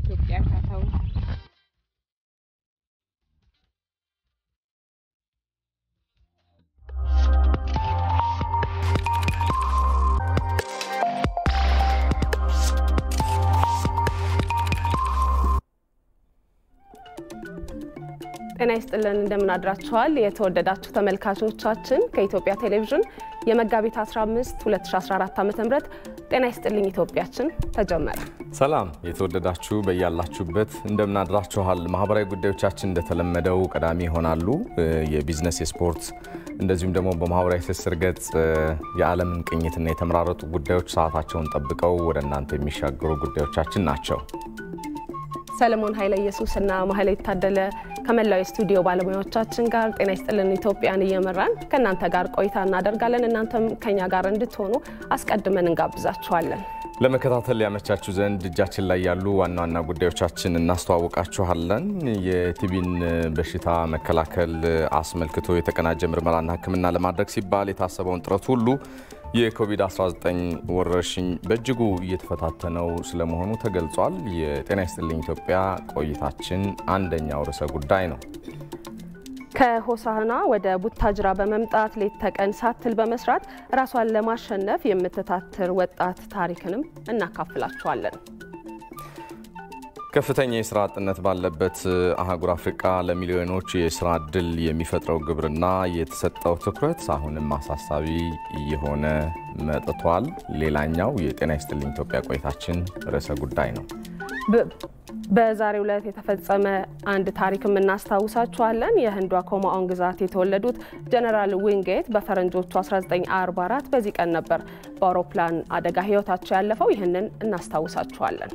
ኢትዮጵያ ታተው ጤና ይስጥልን እንደምን አድራችኋል? የተወደዳችሁ ተመልካቾቻችን ከኢትዮጵያ ቴሌቪዥን የመጋቢት 15 2014 ዓ.ም ጤና ይስጥልኝ ኢትዮጵያችን ተጀመረ። ሰላም የተወደዳችሁ በያላችሁበት እንደምን አድራችኋል? ማህበራዊ ጉዳዮቻችን እንደተለመደው ቀዳሚ ይሆናሉ። የቢዝነስ፣ የስፖርት እንደዚሁም ደግሞ በማህበራዊ ትስስር ገጽ የዓለምን ቅኝትና የተመራረጡ ጉዳዮች ሰዓታቸውን ጠብቀው ወደ እናንተ የሚሻገሩ ጉዳዮቻችን ናቸው። ሰለሞን ኃይለ ኢየሱስ እና ማህሌት ታደለ ከመላው የስቱዲዮ ባለሙያዎቻችን ጋር ጤና ይስጥልን ኢትዮጵያን እየመራን ከእናንተ ጋር ቆይታ እናደርጋለን። እናንተም ከኛ ጋር እንድትሆኑ አስቀድመን እንጋብዛችኋለን። ለመከታተል ያመቻችሁ ዘንድ እጃችን ላይ ያሉ ዋና ዋና ጉዳዮቻችን እናስተዋውቃችኋለን። የቲቢን በሽታ መከላከል አስመልክቶ የተቀናጀ ምርመራና ሕክምና ለማድረግ ሲባል የታሰበውን ጥረት ሁሉ የኮቪድ-19 ወረርሽኝ በእጅጉ እየተፈታተነው ስለመሆኑ ተገልጿል። የጤና ይስጥልኝ ኢትዮጵያ ቆይታችን አንደኛው ርዕሰ ጉዳይ ነው። ከሆሳህና ወደ ቡታጅራ በመምጣት ሌት ተቀን ሳትል በመስራት ራሷን ለማሸነፍ የምትታትር ወጣት ታሪክንም እናካፍላችኋለን። ከፍተኛ የስራ አጥነት ባለበት አህጉር አፍሪቃ ለሚሊዮኖች የስራ እድል የሚፈጥረው ግብርና የተሰጠው ትኩረት አሁንም አሳሳቢ እየሆነ መጥቷል። ሌላኛው የጤና ይስጥልኝ ኢትዮጵያ ቆይታችን ርዕሰ ጉዳይ ነው። በዛሬው ዕለት የተፈጸመ አንድ ታሪክ የምናስታውሳችኋለን። የህንዷ ኮማኦን ግዛት የተወለዱት ጀነራል ዊንጌት በፈረንጆቹ 1944 በዚህ ቀን ነበር በአውሮፕላን አደጋ ህይወታቸው ያለፈው። ይህንን እናስታውሳችኋለን።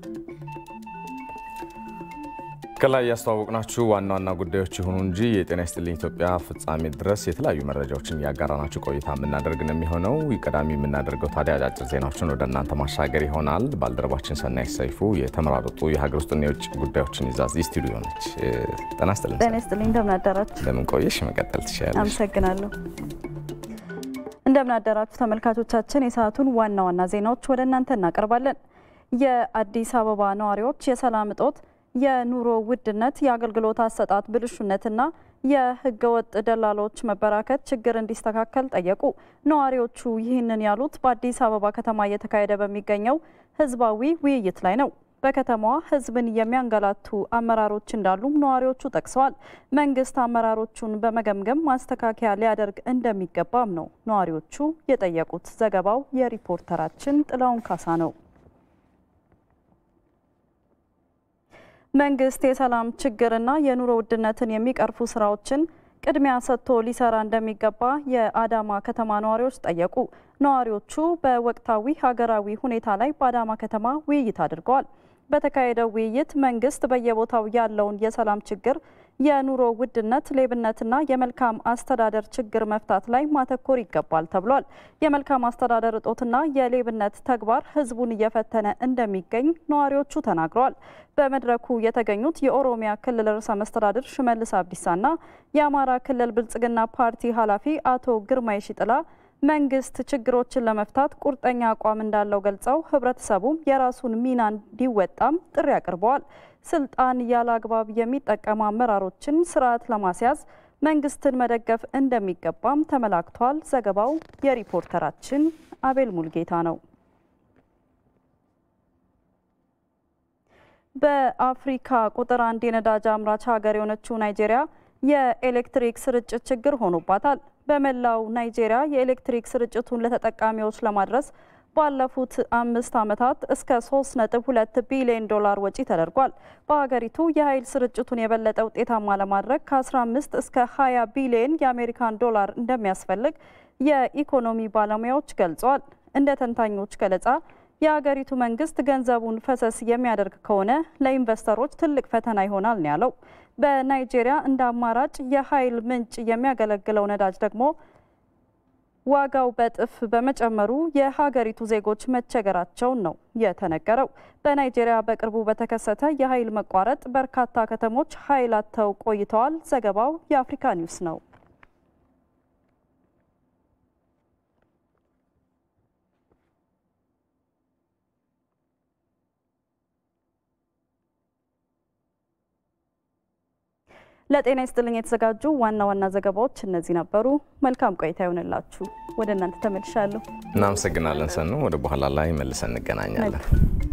ከላይ ያስተዋወቅናችሁ ዋና ዋና ጉዳዮች ይሁኑ እንጂ የጤና ይስጥልኝ ኢትዮጵያ ፍጻሜ ድረስ የተለያዩ መረጃዎችን እያጋራናችሁ ቆይታ የምናደርግ ነው የሚሆነው። ቀዳሚ የምናደርገው ታዲያ አጫጭር ዜናዎችን ወደ እናንተ ማሻገር ይሆናል። ባልደረባችን ሰናይ ሰይፉ የተመራረጡ የሀገር ውስጥና የውጭ ጉዳዮችን ይዛ እዚህ ስቱዲዮ ነች። ጤና ይስጥልኝ። ጤና ይስጥልኝ። እንደምን አደራችሁ? እንደምን ቆየሽ? መቀጠል ትችላለሽ። አመሰግናለሁ። እንደምን አደራችሁ ተመልካቾቻችን። የሰዓቱን ዋና ዋና ዜናዎች ወደ እናንተ እናቀርባለን። የአዲስ አበባ ነዋሪዎች የሰላም እጦት የኑሮ ውድነት፣ የአገልግሎት አሰጣጥ ብልሹነትና የህገወጥ ደላሎች መበራከት ችግር እንዲስተካከል ጠየቁ። ነዋሪዎቹ ይህንን ያሉት በአዲስ አበባ ከተማ እየተካሄደ በሚገኘው ህዝባዊ ውይይት ላይ ነው። በከተማዋ ህዝብን የሚያንገላቱ አመራሮች እንዳሉም ነዋሪዎቹ ጠቅሰዋል። መንግስት አመራሮቹን በመገምገም ማስተካከያ ሊያደርግ እንደሚገባም ነው ነዋሪዎቹ የጠየቁት። ዘገባው የሪፖርተራችን ጥላውን ካሳ ነው። መንግስት የሰላም ችግርና የኑሮ ውድነትን የሚቀርፉ ስራዎችን ቅድሚያ ሰጥቶ ሊሰራ እንደሚገባ የአዳማ ከተማ ነዋሪዎች ጠየቁ። ነዋሪዎቹ በወቅታዊ ሀገራዊ ሁኔታ ላይ በአዳማ ከተማ ውይይት አድርገዋል። በተካሄደው ውይይት መንግስት በየቦታው ያለውን የሰላም ችግር፣ የኑሮ ውድነት፣ ሌብነትና የመልካም አስተዳደር ችግር መፍታት ላይ ማተኮር ይገባል ተብሏል። የመልካም አስተዳደር እጦትና የሌብነት ተግባር ህዝቡን እየፈተነ እንደሚገኝ ነዋሪዎቹ ተናግረዋል። በመድረኩ የተገኙት የኦሮሚያ ክልል ርዕሰ መስተዳድር ሽመልስ አብዲሳና የአማራ ክልል ብልጽግና ፓርቲ ኃላፊ አቶ ግርማይ ሽጥላ መንግስት ችግሮችን ለመፍታት ቁርጠኛ አቋም እንዳለው ገልጸው ህብረተሰቡም የራሱን ሚና እንዲወጣም ጥሪ አቅርበዋል። ስልጣን ያለ አግባብ የሚጠቀሙ አመራሮችን ስርዓት ለማስያዝ መንግስትን መደገፍ እንደሚገባም ተመላክቷል። ዘገባው የሪፖርተራችን አቤል ሙልጌታ ነው። በአፍሪካ ቁጥር አንድ የነዳጅ አምራች ሀገር የሆነችው ናይጄሪያ የኤሌክትሪክ ስርጭት ችግር ሆኖባታል። በመላው ናይጄሪያ የኤሌክትሪክ ስርጭቱን ለተጠቃሚዎች ለማድረስ ባለፉት አምስት ዓመታት እስከ 3.2 ቢሊዮን ዶላር ወጪ ተደርጓል። በሀገሪቱ የኃይል ስርጭቱን የበለጠ ውጤታማ ለማድረግ ከ15 እስከ 20 ቢሊዮን የአሜሪካን ዶላር እንደሚያስፈልግ የኢኮኖሚ ባለሙያዎች ገልጸዋል። እንደ ተንታኞች ገለጻ የሀገሪቱ መንግስት ገንዘቡን ፈሰስ የሚያደርግ ከሆነ ለኢንቨስተሮች ትልቅ ፈተና ይሆናል ነው ያለው። በናይጄሪያ እንደ አማራጭ የኃይል ምንጭ የሚያገለግለው ነዳጅ ደግሞ ዋጋው በእጥፍ በመጨመሩ የሀገሪቱ ዜጎች መቸገራቸውን ነው የተነገረው። በናይጄሪያ በቅርቡ በተከሰተ የኃይል መቋረጥ በርካታ ከተሞች ኃይል አጥተው ቆይተዋል። ዘገባው የአፍሪካ ኒውስ ነው። ለጤና ይስጥልኝ የተዘጋጁ ዋና ዋና ዘገባዎች እነዚህ ነበሩ። መልካም ቆይታ ይሆንላችሁ። ወደ እናንተ ተመልሻለሁ። እናመሰግናለን ሰኑ። ወደ በኋላ ላይ መልሰን እንገናኛለን።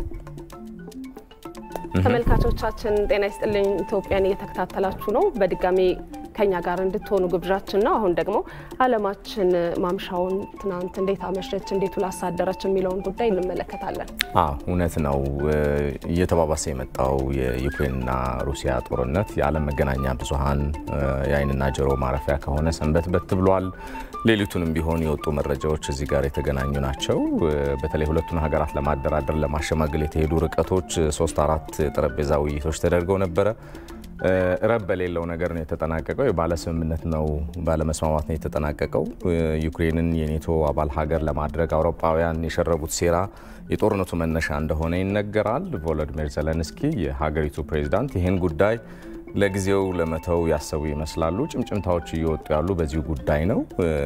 ተመልካቾቻችን ጤና ይስጥልኝ ኢትዮጵያን እየተከታተላችሁ ነው። በድጋሚ ከኛ ጋር እንድትሆኑ ግብዣችን ነው። አሁን ደግሞ ዓለማችን ማምሻውን ትናንት እንዴት አመሸች፣ እንዴት ውላ አሳደረች የሚለውን ጉዳይ እንመለከታለን። አዎ እውነት ነው። እየተባባሰ የመጣው የዩክሬንና ሩሲያ ጦርነት የዓለም መገናኛ ብዙኃን የአይንና ጆሮ ማረፊያ ከሆነ ሰንበትበት ብሏል። ሌሊቱንም ቢሆን የወጡ መረጃዎች እዚህ ጋር የተገናኙ ናቸው። በተለይ ሁለቱን ሀገራት ለማደራደር ለማሸማገል የተሄዱ ርቀቶች ሶስት አራት ጠረጴዛ ውይይቶች ተደርገው ነበረ። ረብ በሌለው ነገር ነው የተጠናቀቀው። ባለስምምነት ነው ባለመስማማት ነው የተጠናቀቀው። ዩክሬንን የኔቶ አባል ሀገር ለማድረግ አውሮፓውያን የሸረቡት ሴራ የጦርነቱ መነሻ እንደሆነ ይነገራል። ቮሎዲሚር ዘለንስኪ የሀገሪቱ ፕሬዚዳንት ይህን ጉዳይ ለጊዜው ለመተው ያሰቡ ይመስላሉ። ጭምጭምታዎች እየወጡ ያሉ በዚሁ ጉዳይ ነው።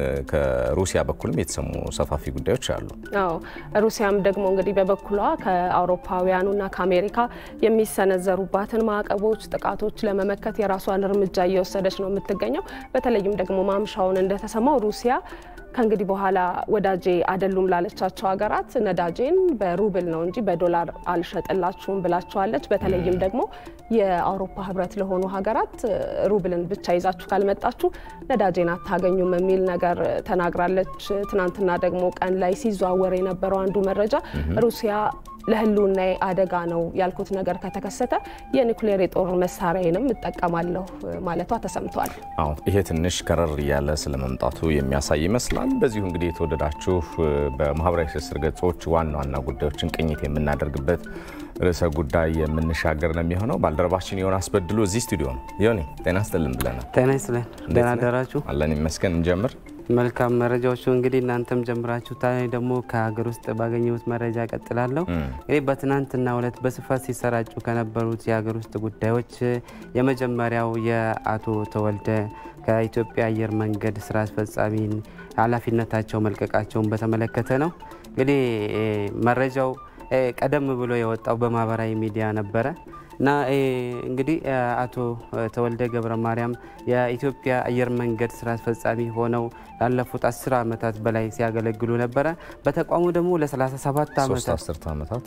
ከሩሲያ በኩልም የተሰሙ ሰፋፊ ጉዳዮች አሉ። አዎ ሩሲያም ደግሞ እንግዲህ በበኩሏ ከአውሮፓውያኑና ከአሜሪካ የሚሰነዘሩባትን ማዕቀቦች፣ ጥቃቶች ለመመከት የራሷን እርምጃ እየወሰደች ነው የምትገኘው። በተለይም ደግሞ ማምሻውን እንደተሰማው ሩሲያ ከእንግዲህ በኋላ ወዳጄ አይደሉም ላለቻቸው ሀገራት ነዳጄን በሩብል ነው እንጂ በዶላር አልሸጥላችሁም ብላቸዋለች። በተለይም ደግሞ የአውሮፓ ሕብረት ለሆኑ ሀገራት ሩብልን ብቻ ይዛችሁ ካልመጣችሁ ነዳጄን አታገኙም የሚል ነገር ተናግራለች። ትናንትና ደግሞ ቀን ላይ ሲዘዋወር የነበረው አንዱ መረጃ ሩሲያ ለህልውና አደጋ ነው ያልኩት ነገር ከተከሰተ የኒውክሌር የጦር መሳሪያንም እጠቀማለሁ ማለቷ ተሰምቷል። አዎ ይሄ ትንሽ ከረር እያለ ስለመምጣቱ የሚያሳይ ይመስላል። በዚሁ እንግዲህ የተወደዳችሁ በማህበራዊ ትስስር ገጾች ዋና ዋና ጉዳዮችን ቅኝት የምናደርግበት ርዕሰ ጉዳይ የምንሻገር ነው የሚሆነው። ባልደረባችን ዮናስ በድሉ እዚህ ስቱዲዮ ነው። ዮኒ ጤና ይስጥልን ብለናል። ጤና ይስጥልን። ደህና አደራችሁ? አለን ይመስገን። እንጀምር። መልካም መረጃዎቹ እንግዲህ እናንተም ጀምራችሁ ታ ደግሞ ከሀገር ውስጥ ባገኘሁት መረጃ ቀጥላለሁ። እንግዲህ በትናንትናው ዕለት በስፋት ሲሰራጩ ከነበሩት የሀገር ውስጥ ጉዳዮች የመጀመሪያው የአቶ ተወልደ ከኢትዮጵያ አየር መንገድ ስራ አስፈጻሚን ኃላፊነታቸው መልቀቃቸውን በተመለከተ ነው። እንግዲህ መረጃው ቀደም ብሎ የወጣው በማህበራዊ ሚዲያ ነበረ እና እንግዲህ አቶ ተወልደ ገብረ ማርያም የኢትዮጵያ አየር መንገድ ስራ አስፈጻሚ ሆነው ላለፉት አስር ዓመታት በላይ ሲያገለግሉ ነበረ። በተቋሙ ደግሞ ለ37 ዓመታት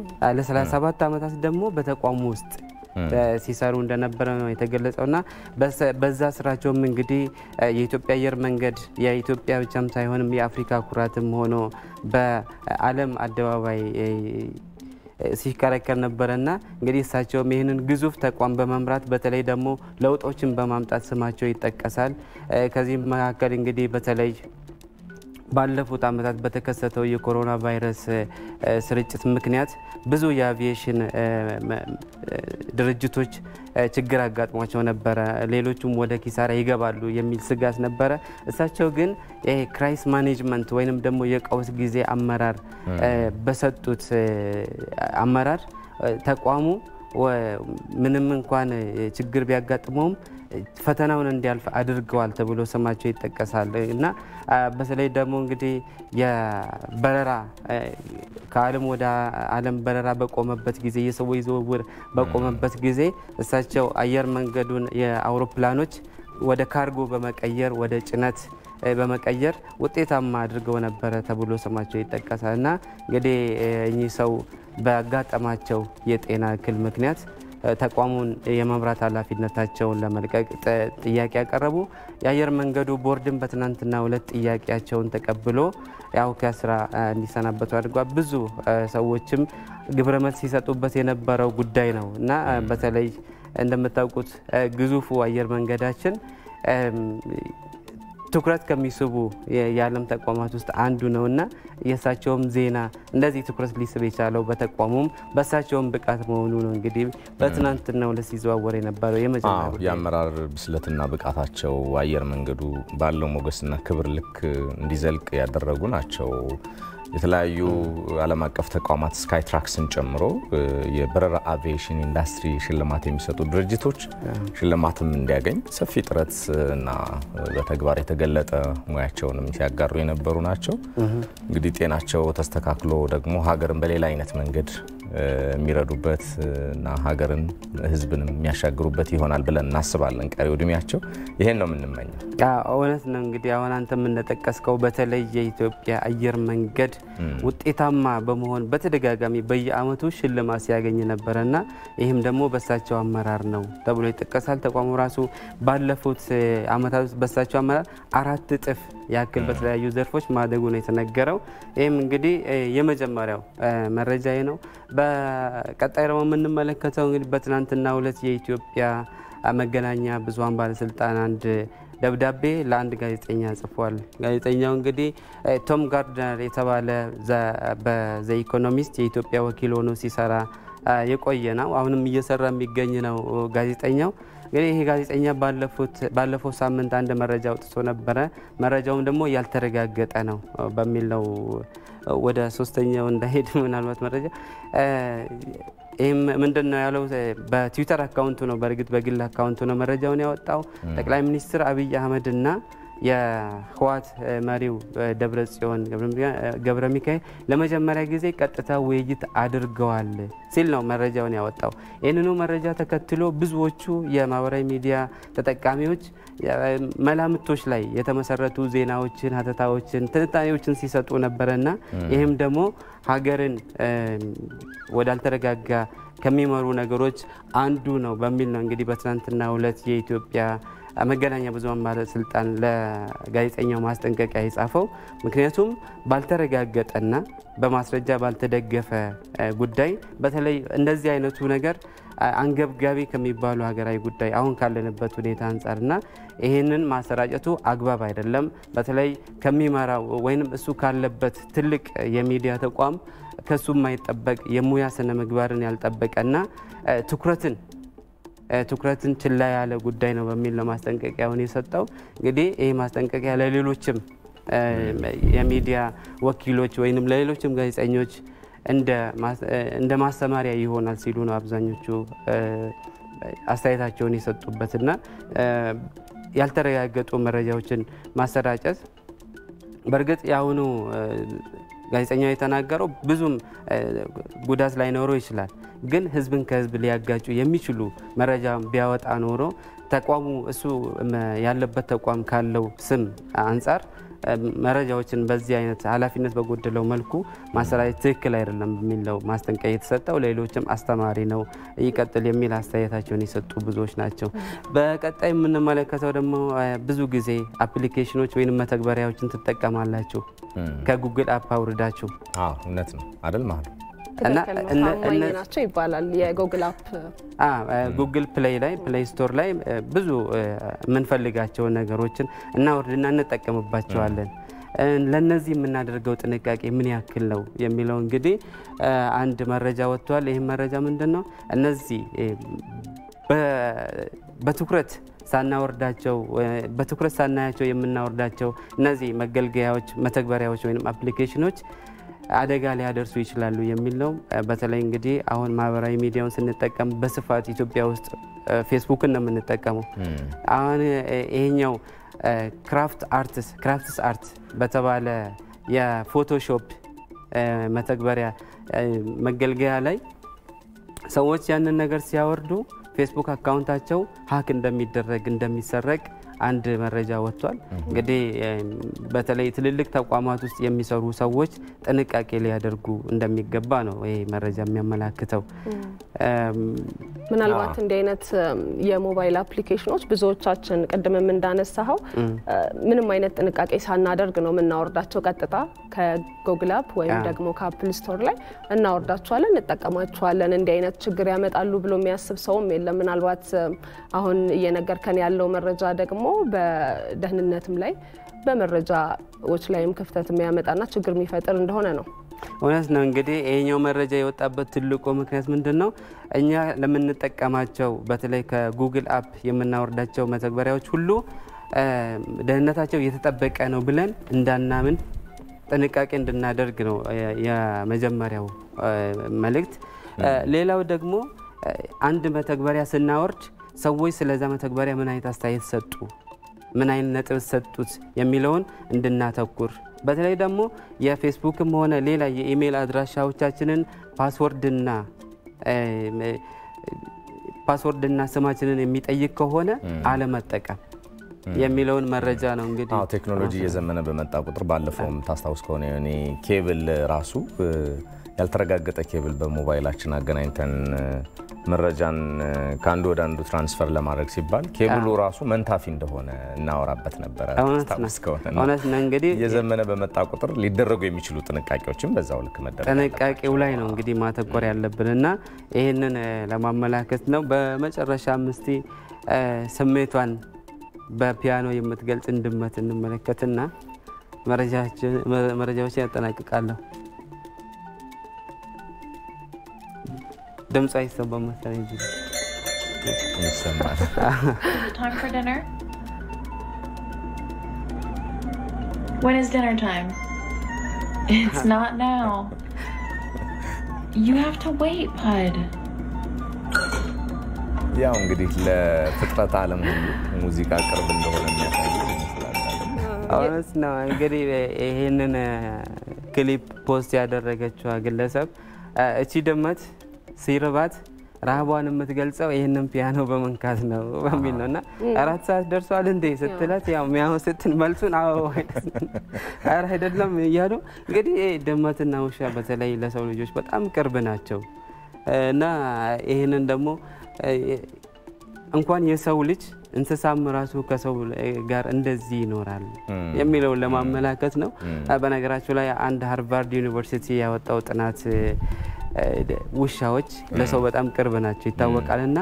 ለ37 ዓመታት ደግሞ በተቋሙ ውስጥ ሲሰሩ እንደነበረ ነው የተገለጸው እና በዛ ስራቸውም እንግዲህ የኢትዮጵያ አየር መንገድ የኢትዮጵያ ብቻም ሳይሆንም የአፍሪካ ኩራትም ሆኖ በዓለም አደባባይ ሲከረከር ነበረና እንግዲህ እሳቸውም ይህንን ግዙፍ ተቋም በመምራት በተለይ ደግሞ ለውጦችን በማምጣት ስማቸው ይጠቀሳል። ከዚህም መካከል እንግዲህ በተለይ ባለፉት ዓመታት በተከሰተው የኮሮና ቫይረስ ስርጭት ምክንያት ብዙ የአቪዬሽን ድርጅቶች ችግር አጋጥሟቸው ነበረ። ሌሎቹም ወደ ኪሳራ ይገባሉ የሚል ስጋት ነበረ። እሳቸው ግን ይሄ ክራይስ ማኔጅመንት ወይንም ደግሞ የቀውስ ጊዜ አመራር በሰጡት አመራር ተቋሙ ምንም እንኳን ችግር ቢያጋጥመውም ፈተናውን እንዲያልፍ አድርገዋል ተብሎ ስማቸው ይጠቀሳል እና በተለይ ደግሞ እንግዲህ የበረራ ከዓለም ወደ ዓለም በረራ በቆመበት ጊዜ የሰዎች ዝውውር በቆመበት ጊዜ እሳቸው አየር መንገዱን የአውሮፕላኖች ወደ ካርጎ በመቀየር ወደ ጭነት በመቀየር ውጤታማ አድርገው ነበረ ተብሎ ስማቸው ይጠቀሳል እና እንግዲህ እኚህ ሰው በአጋጠማቸው የጤና እክል ምክንያት ተቋሙን የመምራት ኃላፊነታቸውን ለመልቀቅ ጥያቄ ያቀረቡ የአየር መንገዱ ቦርድን በትናንትናው ዕለት ጥያቄያቸውን ተቀብሎ ያው ከስራ እንዲሰናበቱ አድርጓል። ብዙ ሰዎችም ግብረ መልስ ሲሰጡበት የነበረው ጉዳይ ነው እና በተለይ እንደምታውቁት ግዙፉ አየር መንገዳችን ትኩረት ከሚስቡ የዓለም ተቋማት ውስጥ አንዱ ነው እና የእሳቸውም ዜና እንደዚህ ትኩረት ሊስብ የቻለው በተቋሙም በእሳቸውም ብቃት መሆኑ ነው። እንግዲህ በትናንትናው ዕለት ሲዘዋወር የነበረው የመጀመሪያ የአመራር ብስለትና ብቃታቸው አየር መንገዱ ባለው ሞገስና ክብር ልክ እንዲዘልቅ ያደረጉ ናቸው። የተለያዩ ዓለም አቀፍ ተቋማት ስካይ ትራክስን ጨምሮ የበረራ አቪዬሽን ኢንዱስትሪ ሽልማት የሚሰጡ ድርጅቶች ሽልማትም እንዲያገኝ ሰፊ ጥረት እና በተግባር የተገለጠ ሙያቸውንም ሲያጋሩ የነበሩ ናቸው። እንግዲህ ጤናቸው ተስተካክሎ ደግሞ ሀገርን በሌላ አይነት መንገድ የሚረዱበት እና ሀገርን ሕዝብንም የሚያሻግሩበት ይሆናል ብለን እናስባለን። ቀሪው እድሜያቸው ይሄን ነው የምንመኘው። እውነት ነው። እንግዲህ አሁን አንተ የምንጠቀስከው በተለይ የኢትዮጵያ አየር መንገድ ውጤታማ በመሆን በተደጋጋሚ በየዓመቱ ሽልማት ሲያገኝ ነበረና ይህም ደግሞ በሳቸው አመራር ነው ተብሎ ይጠቀሳል። ተቋሙ ራሱ ባለፉት ዓመታት ውስጥ በሳቸው አመራር አራት እጥፍ ያክል በተለያዩ ዘርፎች ማደጉ ነው የተነገረው። ይህም እንግዲህ የመጀመሪያው መረጃ ነው። በቀጣይ ደግሞ የምንመለከተው እንግዲህ በትናንትናው ዕለት የኢትዮጵያ መገናኛ ብዙኃን ባለስልጣን አንድ ደብዳቤ ለአንድ ጋዜጠኛ ጽፏል። ጋዜጠኛው እንግዲህ ቶም ጋርድነር የተባለ በዘ ኢኮኖሚስት የኢትዮጵያ ወኪል ሆኖ ሲሰራ የቆየ ነው። አሁንም እየሰራ የሚገኝ ነው ጋዜጠኛው። እንግዲህ ይሄ ጋዜጠኛ ባለፈው ሳምንት አንድ መረጃ አውጥቶ ነበረ። መረጃውም ደግሞ ያልተረጋገጠ ነው በሚል ነው ወደ ሶስተኛው እንዳሄድ ምናልባት መረጃ ይህም ምንድን ነው ያለው? በትዊተር አካውንቱ ነው፣ በእርግጥ በግል አካውንቱ ነው መረጃውን ያወጣው። ጠቅላይ ሚኒስትር አብይ አህመድ እና የህወሓት መሪው ደብረ ጽዮን ገብረ ሚካኤል ለመጀመሪያ ጊዜ ቀጥታ ውይይት አድርገዋል ሲል ነው መረጃውን ያወጣው። ይህንኑ መረጃ ተከትሎ ብዙዎቹ የማህበራዊ ሚዲያ ተጠቃሚዎች መላምቶች ላይ የተመሰረቱ ዜናዎችን፣ ሀተታዎችን፣ ትንታኔዎችን ሲሰጡ ነበረና ይህም ደግሞ ሀገርን ወዳልተረጋጋ ከሚመሩ ነገሮች አንዱ ነው በሚል ነው እንግዲህ በትናንትናው ዕለት የኢትዮጵያ መገናኛ ብዙኃን ባለስልጣን ለጋዜጠኛው ማስጠንቀቂያ የጻፈው። ምክንያቱም ባልተረጋገጠና በማስረጃ ባልተደገፈ ጉዳይ በተለይ እንደዚህ አይነቱ ነገር አንገብጋቢ ከሚባሉ ሀገራዊ ጉዳይ አሁን ካለንበት ሁኔታ አንጻርና ይህንን ማሰራጨቱ አግባብ አይደለም። በተለይ ከሚመራው ወይም እሱ ካለበት ትልቅ የሚዲያ ተቋም ከሱ የማይጠበቅ የሙያ ስነ ምግባርን ያልጠበቀና ትኩረትን ትኩረትን ችላ ያለ ጉዳይ ነው በሚል ነው ማስጠንቀቂያውን የሰጠው። እንግዲህ ይህ ማስጠንቀቂያ ለሌሎችም የሚዲያ ወኪሎች ወይም ለሌሎችም ጋዜጠኞች እንደ ማስተማሪያ ይሆናል ሲሉ ነው አብዛኞቹ አስተያየታቸውን የሰጡበትና ያልተረጋገጡ መረጃዎችን ማሰራጨት በእርግጥ የአሁኑ ጋዜጠኛው የተናገረው ብዙም ጉዳት ላይኖረው ይችላል። ግን ሕዝብን ከሕዝብ ሊያጋጩ የሚችሉ መረጃ ቢያወጣ ኖሮ ተቋሙ እሱ ያለበት ተቋም ካለው ስም አንጻር መረጃዎችን በዚህ አይነት ኃላፊነት በጎደለው መልኩ ማሰራጨት ትክክል አይደለም በሚለው ማስጠንቀቂያ የተሰጠው ለሌሎችም አስተማሪ ነው ይቀጥል የሚል አስተያየታቸውን የሰጡ ብዙዎች ናቸው። በቀጣይ የምንመለከተው ደግሞ ብዙ ጊዜ አፕሊኬሽኖች ወይም መተግበሪያዎችን ትጠቀማላችሁ ከጉግል አፕ አውርዳችሁ እውነት ነው አይደል ማለት ታማኝ ናቸው ይባላል። የጉግል አፕ ጉግል ፕሌይ ላይ ፕሌይ ስቶር ላይ ብዙ የምንፈልጋቸውን ነገሮችን እናወርድና እንጠቀምባቸዋለን። ለነዚህ የምናደርገው ጥንቃቄ ምን ያክል ነው የሚለው እንግዲህ አንድ መረጃ ወጥቷል። ይህም መረጃ ምንድን ነው? እነዚህ በትኩረት ሳናወርዳቸው በትኩረት ሳናያቸው የምናወርዳቸው እነዚህ መገልገያዎች፣ መተግበሪያዎች ወይም አፕሊኬሽኖች አደጋ ሊያደርሱ ይችላሉ የሚል ነው። በተለይ እንግዲህ አሁን ማህበራዊ ሚዲያውን ስንጠቀም በስፋት ኢትዮጵያ ውስጥ ፌስቡክን ነው የምንጠቀመው። አሁን ይሄኛው ክራፍት አርትስ ክራፍትስ አርት በተባለ የፎቶሾፕ መተግበሪያ መገልገያ ላይ ሰዎች ያንን ነገር ሲያወርዱ ፌስቡክ አካውንታቸው ሀክ እንደሚደረግ እንደሚሰረቅ አንድ መረጃ ወጥቷል። እንግዲህ በተለይ ትልልቅ ተቋማት ውስጥ የሚሰሩ ሰዎች ጥንቃቄ ሊያደርጉ እንደሚገባ ነው ይህ መረጃ የሚያመላክተው። ምናልባት እንዲህ አይነት የሞባይል አፕሊኬሽኖች ብዙዎቻችን ቅድምም እንዳነሳኸው ምንም አይነት ጥንቃቄ ሳናደርግ ነው የምናወርዳቸው። ቀጥታ ከጉግል አፕ ወይም ደግሞ ከአፕል ስቶር ላይ እናወርዳቸዋለን፣ እንጠቀማቸዋለን። እንዲህ አይነት ችግር ያመጣሉ ብሎ የሚያስብ ሰውም የለም። ምናልባት አሁን እየነገርከን ያለው መረጃ ደግሞ በደህንነትም ላይ በመረጃዎች ላይም ክፍተት የሚያመጣና ችግር የሚፈጥር እንደሆነ ነው። እውነት ነው። እንግዲህ ይሄኛው መረጃ የወጣበት ትልቁ ምክንያት ምንድን ነው? እኛ ለምንጠቀማቸው በተለይ ከጉግል አፕ የምናወርዳቸው መተግበሪያዎች ሁሉ ደህንነታቸው የተጠበቀ ነው ብለን እንዳናምን ጥንቃቄ እንድናደርግ ነው የመጀመሪያው መልእክት። ሌላው ደግሞ አንድ መተግበሪያ ስናወርድ ሰዎች ስለዛ መተግበሪያ ምን አይነት አስተያየት ሰጡ ምን አይነት ነጥብ ሰጡት የሚለውን እንድናተኩር በተለይ ደግሞ የፌስቡክም ሆነ ሌላ የኢሜይል አድራሻዎቻችንን ፓስወርድና ፓስወርድና ስማችንን የሚጠይቅ ከሆነ አለመጠቀም የሚለውን መረጃ ነው። እንግዲህ አዎ ቴክኖሎጂ እየዘመነ በመጣ ቁጥር ባለፈውም ታስታውስ ከሆነ እኔ ኬብል ራሱ ያልተረጋገጠ ኬብል በሞባይላችን አገናኝተን መረጃን ከአንዱ ወደ አንዱ ትራንስፈር ለማድረግ ሲባል ኬብሉ ራሱ መንታፊ እንደሆነ እናወራበት ነበረ። ታስታውስ ከሆነ እውነት ነው። እንግዲህ እየዘመነ በመጣ ቁጥር ሊደረጉ የሚችሉ ጥንቃቄዎችም በዛው ልክ መደረግ ጥንቃቄው ላይ ነው እንግዲህ ማተኮር ያለብን እና ይህንን ለማመላከት ነው። በመጨረሻም እስቲ ስሜቷን በፒያኖ የምትገልጽ ድመት እንመለከትና መረጃዎችን ያጠናቅቃለሁ። ድምፅ አይሰማም መሰለኝ እንጂ ይሰማል። Time for dinner? When is dinner time? It's not now. You have to wait, Pud. ያው እንግዲህ ለፍጥረት ዓለም ሁሉ ሙዚቃ ቅርብ እንደሆነ የሚያሳይ ይመስላል። እውነት ነው። እንግዲህ ይህንን ክሊፕ ፖስት ያደረገችዋ ግለሰብ እቺ ድመት ሲርባት ረሃቧን የምትገልጸው ይህንን ፒያኖ በመንካት ነው በሚል ነው እና አራት ሰዓት ደርሷል እንዴ ስትላት ያው ሚያው ስትል መልሱን አዎ ኧረ አይደለም እያሉ እንግዲህ ድመትና ውሻ በተለይ ለሰው ልጆች በጣም ቅርብ ናቸው እና ይህንን ደግሞ እንኳን የሰው ልጅ እንስሳም ራሱ ከሰው ጋር እንደዚህ ይኖራል የሚለውን ለማመላከት ነው። በነገራችሁ ላይ አንድ ሃርቫርድ ዩኒቨርሲቲ ያወጣው ጥናት ውሻዎች ለሰው በጣም ቅርብ ናቸው ይታወቃል እና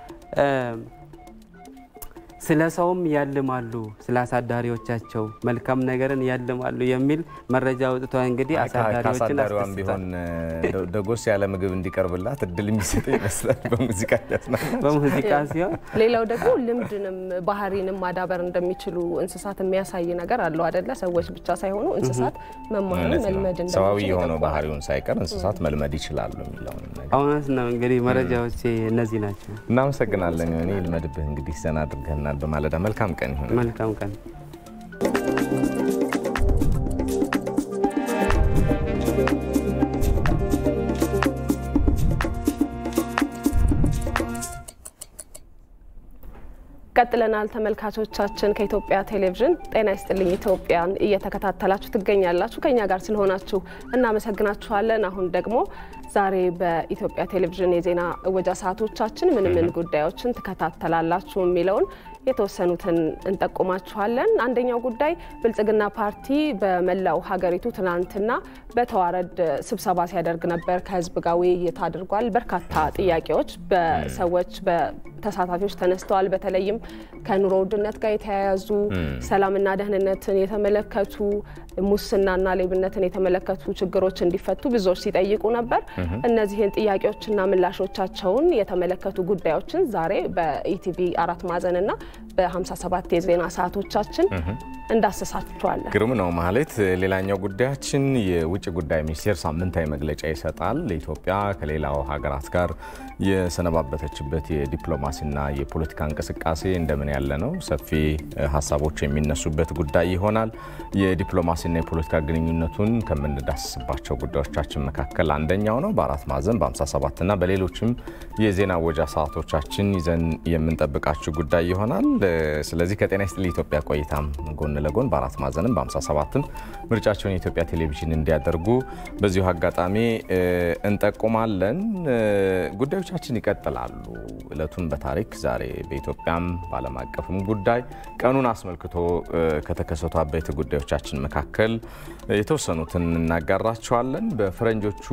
ስለ ሰውም ያልማሉ፣ ስለ አሳዳሪዎቻቸው መልካም ነገርን ያልማሉ የሚል መረጃ አውጥቷል። እንግዲህ አሳዳሪዎችን ከአሳዳሪዋም ቢሆን ደጎስ ያለ ምግብ እንዲቀርብላት እድል የሚሰጥ ይመስላል በሙዚቃ እያዝናናች። በሙዚቃ ሲሆን ሌላው ደግሞ ልምድንም ባህሪንም ማዳበር እንደሚችሉ እንስሳት የሚያሳይ ነገር አለው አደለ? ሰዎች ብቻ ሳይሆኑ እንስሳት መማር እውነት ነው። መልመድ ሰዋዊ እንደሚችሉ የሆነው ይጠቁማል። ባህሪውን ሳይቀር እንስሳት መልመድ ይችላሉ የሚለውን ነገር እውነት ነው። እንግዲህ መረጃዎች እነዚህ ናቸው። እናመሰግናለን። እኔ ልመድብህ እንግዲህ ዘና አድርገህናል በማለዳ መልካም ቀን ይሁን። መልካም ቀን። ቀጥለናል ተመልካቾቻችን። ከኢትዮጵያ ቴሌቪዥን ጤና ይስጥልኝ ኢትዮጵያን እየተከታተላችሁ ትገኛላችሁ። ከኛ ጋር ስለሆናችሁ እናመሰግናችኋለን። አሁን ደግሞ ዛሬ በኢትዮጵያ ቴሌቪዥን የዜና እወጃ ሰዓቶቻችን ምን ምን ጉዳዮችን ትከታተላላችሁ የሚለውን የተወሰኑትን እንጠቁማችኋለን። አንደኛው ጉዳይ ብልጽግና ፓርቲ በመላው ሀገሪቱ ትናንትና በተዋረድ ስብሰባ ሲያደርግ ነበር። ከህዝብ ጋር ውይይት አድርጓል። በርካታ ጥያቄዎች በሰዎች በተሳታፊዎች ተነስተዋል። በተለይም ከኑሮ ውድነት ጋር የተያያዙ ሰላምና ደህንነትን የተመለከቱ ሙስናና ሌብነትን የተመለከቱ ችግሮች እንዲፈቱ ብዙዎች ሲጠይቁ ነበር። እነዚህን ጥያቄዎችና ምላሾቻቸውን የተመለከቱ ጉዳዮችን ዛሬ በኢቲቪ አራት ማዕዘንና በ57 የዜና ሰዓቶቻችን እንዳሰሳችኋለን። ግሩም ነው ማለት። ሌላኛው ጉዳያችን የውጭ ጉዳይ ሚኒስቴር ሳምንታዊ መግለጫ ይሰጣል። ኢትዮጵያ ከሌላው ሀገራት ጋር የሰነባበተችበት የዲፕሎማሲና የፖለቲካ እንቅስቃሴ እንደምን ያለ ነው? ሰፊ ሀሳቦች የሚነሱበት ጉዳይ ይሆናል። የዲፕሎማሲና የፖለቲካ ግንኙነቱን ከምንዳስስባቸው ጉዳዮቻችን መካከል አንደኛው ነው። በአራት ማዕዘን በ57ና በሌሎችም የዜና ወጃ ሰዓቶቻችን ይዘን የምንጠብቃችሁ ጉዳይ ይሆናል። ስለዚህ ከጤና ይስጥልኝ ኢትዮጵያ ቆይታም ጎን ለጎን በአራት ማዕዘንም በ57ም ምርጫቸውን የኢትዮጵያ ቴሌቪዥን እንዲያደርጉ በዚሁ አጋጣሚ እንጠቁማለን። ጉዳዮቻችን ይቀጥላሉ። እለቱን በታሪክ ዛሬ በኢትዮጵያም በዓለም አቀፍም ጉዳይ ቀኑን አስመልክቶ ከተከሰቱ አበይት ጉዳዮቻችን መካከል የተወሰኑትን እናጋራቸዋለን። በፈረንጆቹ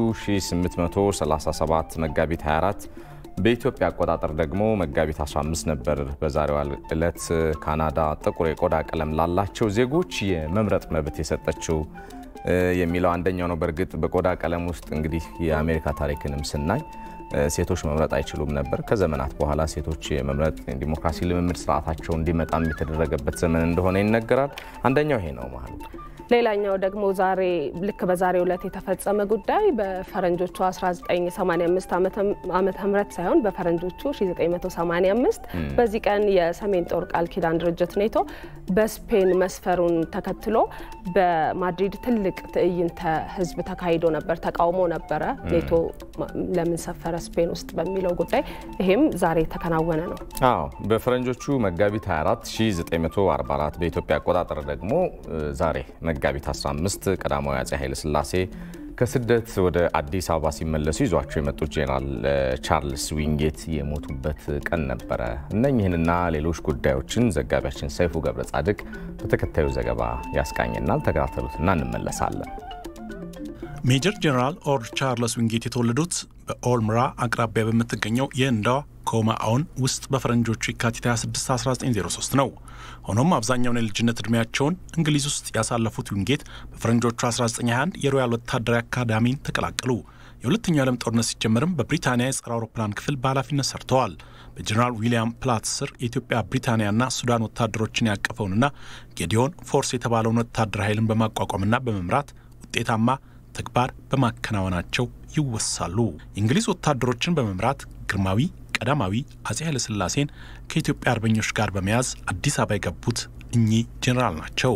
1837 መጋቢት 24 በኢትዮጵያ አቆጣጠር ደግሞ መጋቢት 15 ነበር። በዛሬዋ ዕለት ካናዳ ጥቁር የቆዳ ቀለም ላላቸው ዜጎች የመምረጥ መብት የሰጠችው የሚለው አንደኛው ነው። በእርግጥ በቆዳ ቀለም ውስጥ እንግዲህ የአሜሪካ ታሪክንም ስናይ ሴቶች መምረጥ አይችሉም ነበር። ከዘመናት በኋላ ሴቶች የመምረጥ ዲሞክራሲ ልምምድ ስርዓታቸው እንዲመጣም የተደረገበት ዘመን እንደሆነ ይነገራል። አንደኛው ይሄ ነው ማለት ሌላኛው ደግሞ ዛሬ ልክ በዛሬው ዕለት የተፈጸመ ጉዳይ በፈረንጆቹ 1985 ዓመተ ምህረት ሳይሆን በፈረንጆቹ 1985 በዚህ ቀን የሰሜን ጦር ቃል ኪዳን ድርጅት ኔቶ በስፔን መስፈሩን ተከትሎ በማድሪድ ትልቅ ትዕይንተ ህዝብ ተካሂዶ ነበር። ተቃውሞ ነበረ። ኔቶ ለምን ሰፈረ ስፔን ውስጥ በሚለው ጉዳይ ይሄም ዛሬ የተከናወነ ነው። አዎ በፈረንጆቹ መጋቢት 24 1944 በኢትዮጵያ አቆጣጠር ደግሞ ዛሬ መጋቢት 15 ቀዳማዊ አፄ ኃይለ ሥላሴ ከስደት ወደ አዲስ አበባ ሲመለሱ ይዟቸው የመጡት ጄኔራል ቻርልስ ዊንጌት የሞቱበት ቀን ነበረ። እነኝህንና ሌሎች ጉዳዮችን ዘጋቢያችን ሰይፉ ገብረ ጻድቅ በተከታዩ ዘገባ ያስቃኘናል። ተከታተሉትና እንመለሳለን። ሜጀር ጄኔራል ኦር ቻርልስ ዊንጌት የተወለዱት በኦልምራ አቅራቢያ በምትገኘው የህንዷ ኮማኦን ውስጥ በፈረንጆቹ የካቲት 26 1903 ነው። ሆኖም አብዛኛውን የልጅነት ዕድሜያቸውን እንግሊዝ ውስጥ ያሳለፉት ዊንጌት በፈረንጆቹ 1921 የሮያል ወታደራዊ አካዳሚን ተቀላቀሉ። የሁለተኛው ዓለም ጦርነት ሲጀመርም በብሪታንያ የጸረ አውሮፕላን ክፍል በኃላፊነት ሰርተዋል። በጀኔራል ዊሊያም ፕላት ስር የኢትዮጵያ ብሪታንያና ሱዳን ወታደሮችን ያቀፈውንና ጌዲዮን ፎርስ የተባለውን ወታደር ኃይልን በማቋቋምና በመምራት ውጤታማ ተግባር በማከናወናቸው ይወሳሉ። የእንግሊዝ ወታደሮችን በመምራት ግርማዊ ቀዳማዊ አፄ ኃይለሥላሴን ከኢትዮጵያ አርበኞች ጋር በመያዝ አዲስ አበባ የገቡት እኚህ ጄኔራል ናቸው።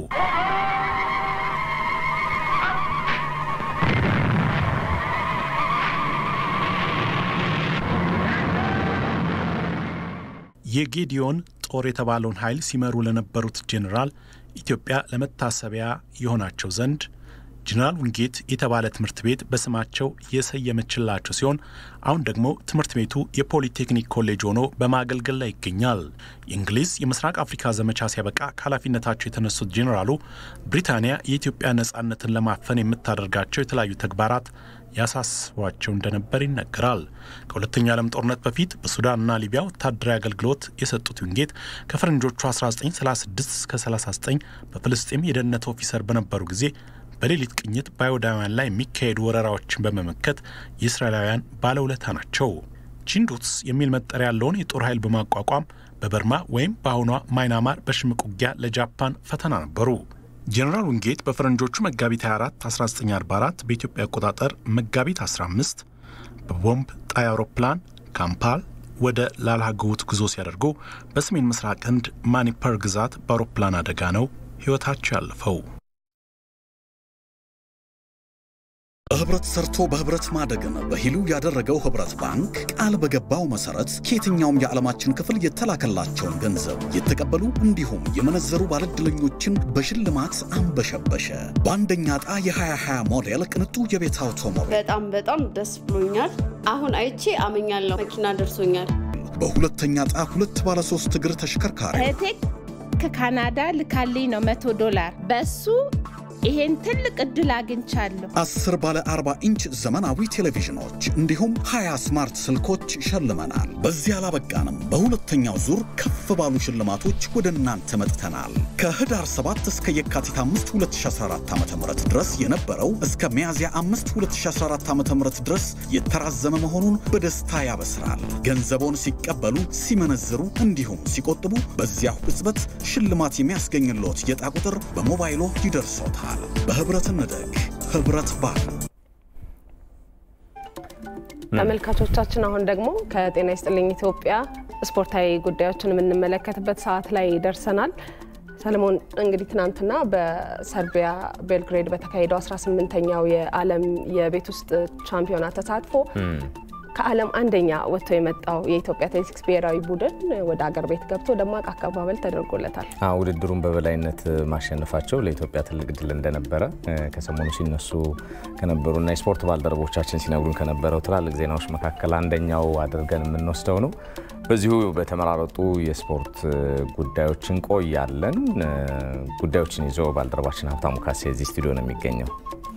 የጌዲዮን ጦር የተባለውን ኃይል ሲመሩ ለነበሩት ጄኔራል ኢትዮጵያ ለመታሰቢያ የሆናቸው ዘንድ ጄኔራል ዊንጌት የተባለ ትምህርት ቤት በስማቸው የሰየመችላቸው ሲሆን አሁን ደግሞ ትምህርት ቤቱ የፖሊቴክኒክ ኮሌጅ ሆኖ በማገልገል ላይ ይገኛል። የእንግሊዝ የምስራቅ አፍሪካ ዘመቻ ሲያበቃ ከኃላፊነታቸው የተነሱት ጄኔራሉ ብሪታንያ የኢትዮጵያ ነጻነትን ለማፈን የምታደርጋቸው የተለያዩ ተግባራት ያሳስቧቸው እንደነበር ይነገራል። ከሁለተኛው ዓለም ጦርነት በፊት በሱዳንና ሊቢያ ወታደራዊ አገልግሎት የሰጡት ዊንጌት ከፈረንጆቹ 1936 እስከ 39 በፍልስጤም የደህንነት ኦፊሰር በነበሩ ጊዜ በሌሊት ቅኝት በአይሁዳውያን ላይ የሚካሄዱ ወረራዎችን በመመከት የእስራኤላውያን ባለውለታ ናቸው። ቺንዱትስ የሚል መጠሪያ ያለውን የጦር ኃይል በማቋቋም በበርማ ወይም በአሁኗ ማይናማር በሽምቅ ውጊያ ለጃፓን ፈተና ነበሩ። ጄኔራል ዊንጌት በፈረንጆቹ መጋቢት 24 1944 በኢትዮጵያ አቆጣጠር መጋቢት 15 በቦምብ ጣይ አውሮፕላን ካምፓል ወደ ላልሃጎውት ጉዞ ሲያደርጉ በሰሜን ምስራቅ ህንድ ማኒፐር ግዛት በአውሮፕላን አደጋ ነው ሕይወታቸው ያለፈው። በህብረት ሰርቶ በህብረት ማደግን በሂሉ ያደረገው ህብረት ባንክ ቃል በገባው መሰረት ከየትኛውም የዓለማችን ክፍል የተላከላቸውን ገንዘብ የተቀበሉ እንዲሁም የመነዘሩ ባለዕድለኞችን በሽልማት አንበሸበሸ። በአንደኛ ዕጣ የ2020 ሞዴል ቅንጡ የቤት አውቶሞቢል በጣም በጣም ደስ ብሎኛል። አሁን አይቼ አመኛለሁ። መኪና ደርሶኛል። በሁለተኛ ዕጣ ሁለት ባለ ሶስት እግር ተሽከርካሪ እህቴ ከካናዳ ልካልኝ ነው መቶ ዶላር በሱ ይሄን ትልቅ እድል አግኝቻለሁ። አስር ባለ 40 ኢንች ዘመናዊ ቴሌቪዥኖች እንዲሁም 20 ስማርት ስልኮች ሸልመናል። በዚህ አላበቃንም። በሁለተኛው ዙር ከፍ ባሉ ሽልማቶች ወደ እናንተ መጥተናል። ከህዳር 7 እስከ የካቲት 5 2014 ዓ ም ድረስ የነበረው እስከ ሚያዝያ 5 2014 ዓ ም ድረስ የተራዘመ መሆኑን በደስታ ያበስራል። ገንዘቦን ሲቀበሉ፣ ሲመነዝሩ እንዲሁም ሲቆጥቡ በዚያው ቅጽበት ሽልማት የሚያስገኝሎት የዕጣ ቁጥር በሞባይሎ ይደርሶታል። በህብረት እንደግ። ህብረት ባንክ። ተመልካቾቻችን አሁን ደግሞ ከጤና ይስጥልኝ ኢትዮጵያ ስፖርታዊ ጉዳዮችን የምንመለከትበት ሰዓት ላይ ደርሰናል። ሰለሞን እንግዲህ ትናንትና በሰርቢያ ቤልግሬድ በተካሄደው 18ኛው የዓለም የቤት ውስጥ ቻምፒዮና ተሳትፎ ከዓለም አንደኛ ወጥቶ የመጣው የኢትዮጵያ አትሌቲክስ ብሔራዊ ቡድን ወደ አገር ቤት ገብቶ ደማቅ አቀባበል ተደርጎለታል። ውድድሩን በበላይነት ማሸነፋቸው ለኢትዮጵያ ትልቅ ድል እንደነበረ ከሰሞኑ ሲነሱ ከነበሩና የስፖርት ባልደረቦቻችን ሲነግሩን ከነበረው ትላልቅ ዜናዎች መካከል አንደኛው አድርገን የምንወስደው ነው። በዚሁ በተመራረጡ የስፖርት ጉዳዮች እንቆያለን። ጉዳዮችን ይዞ ባልደረባችን ሀብታሙ ካሴ እዚህ ስቱዲዮ ነው የሚገኘው።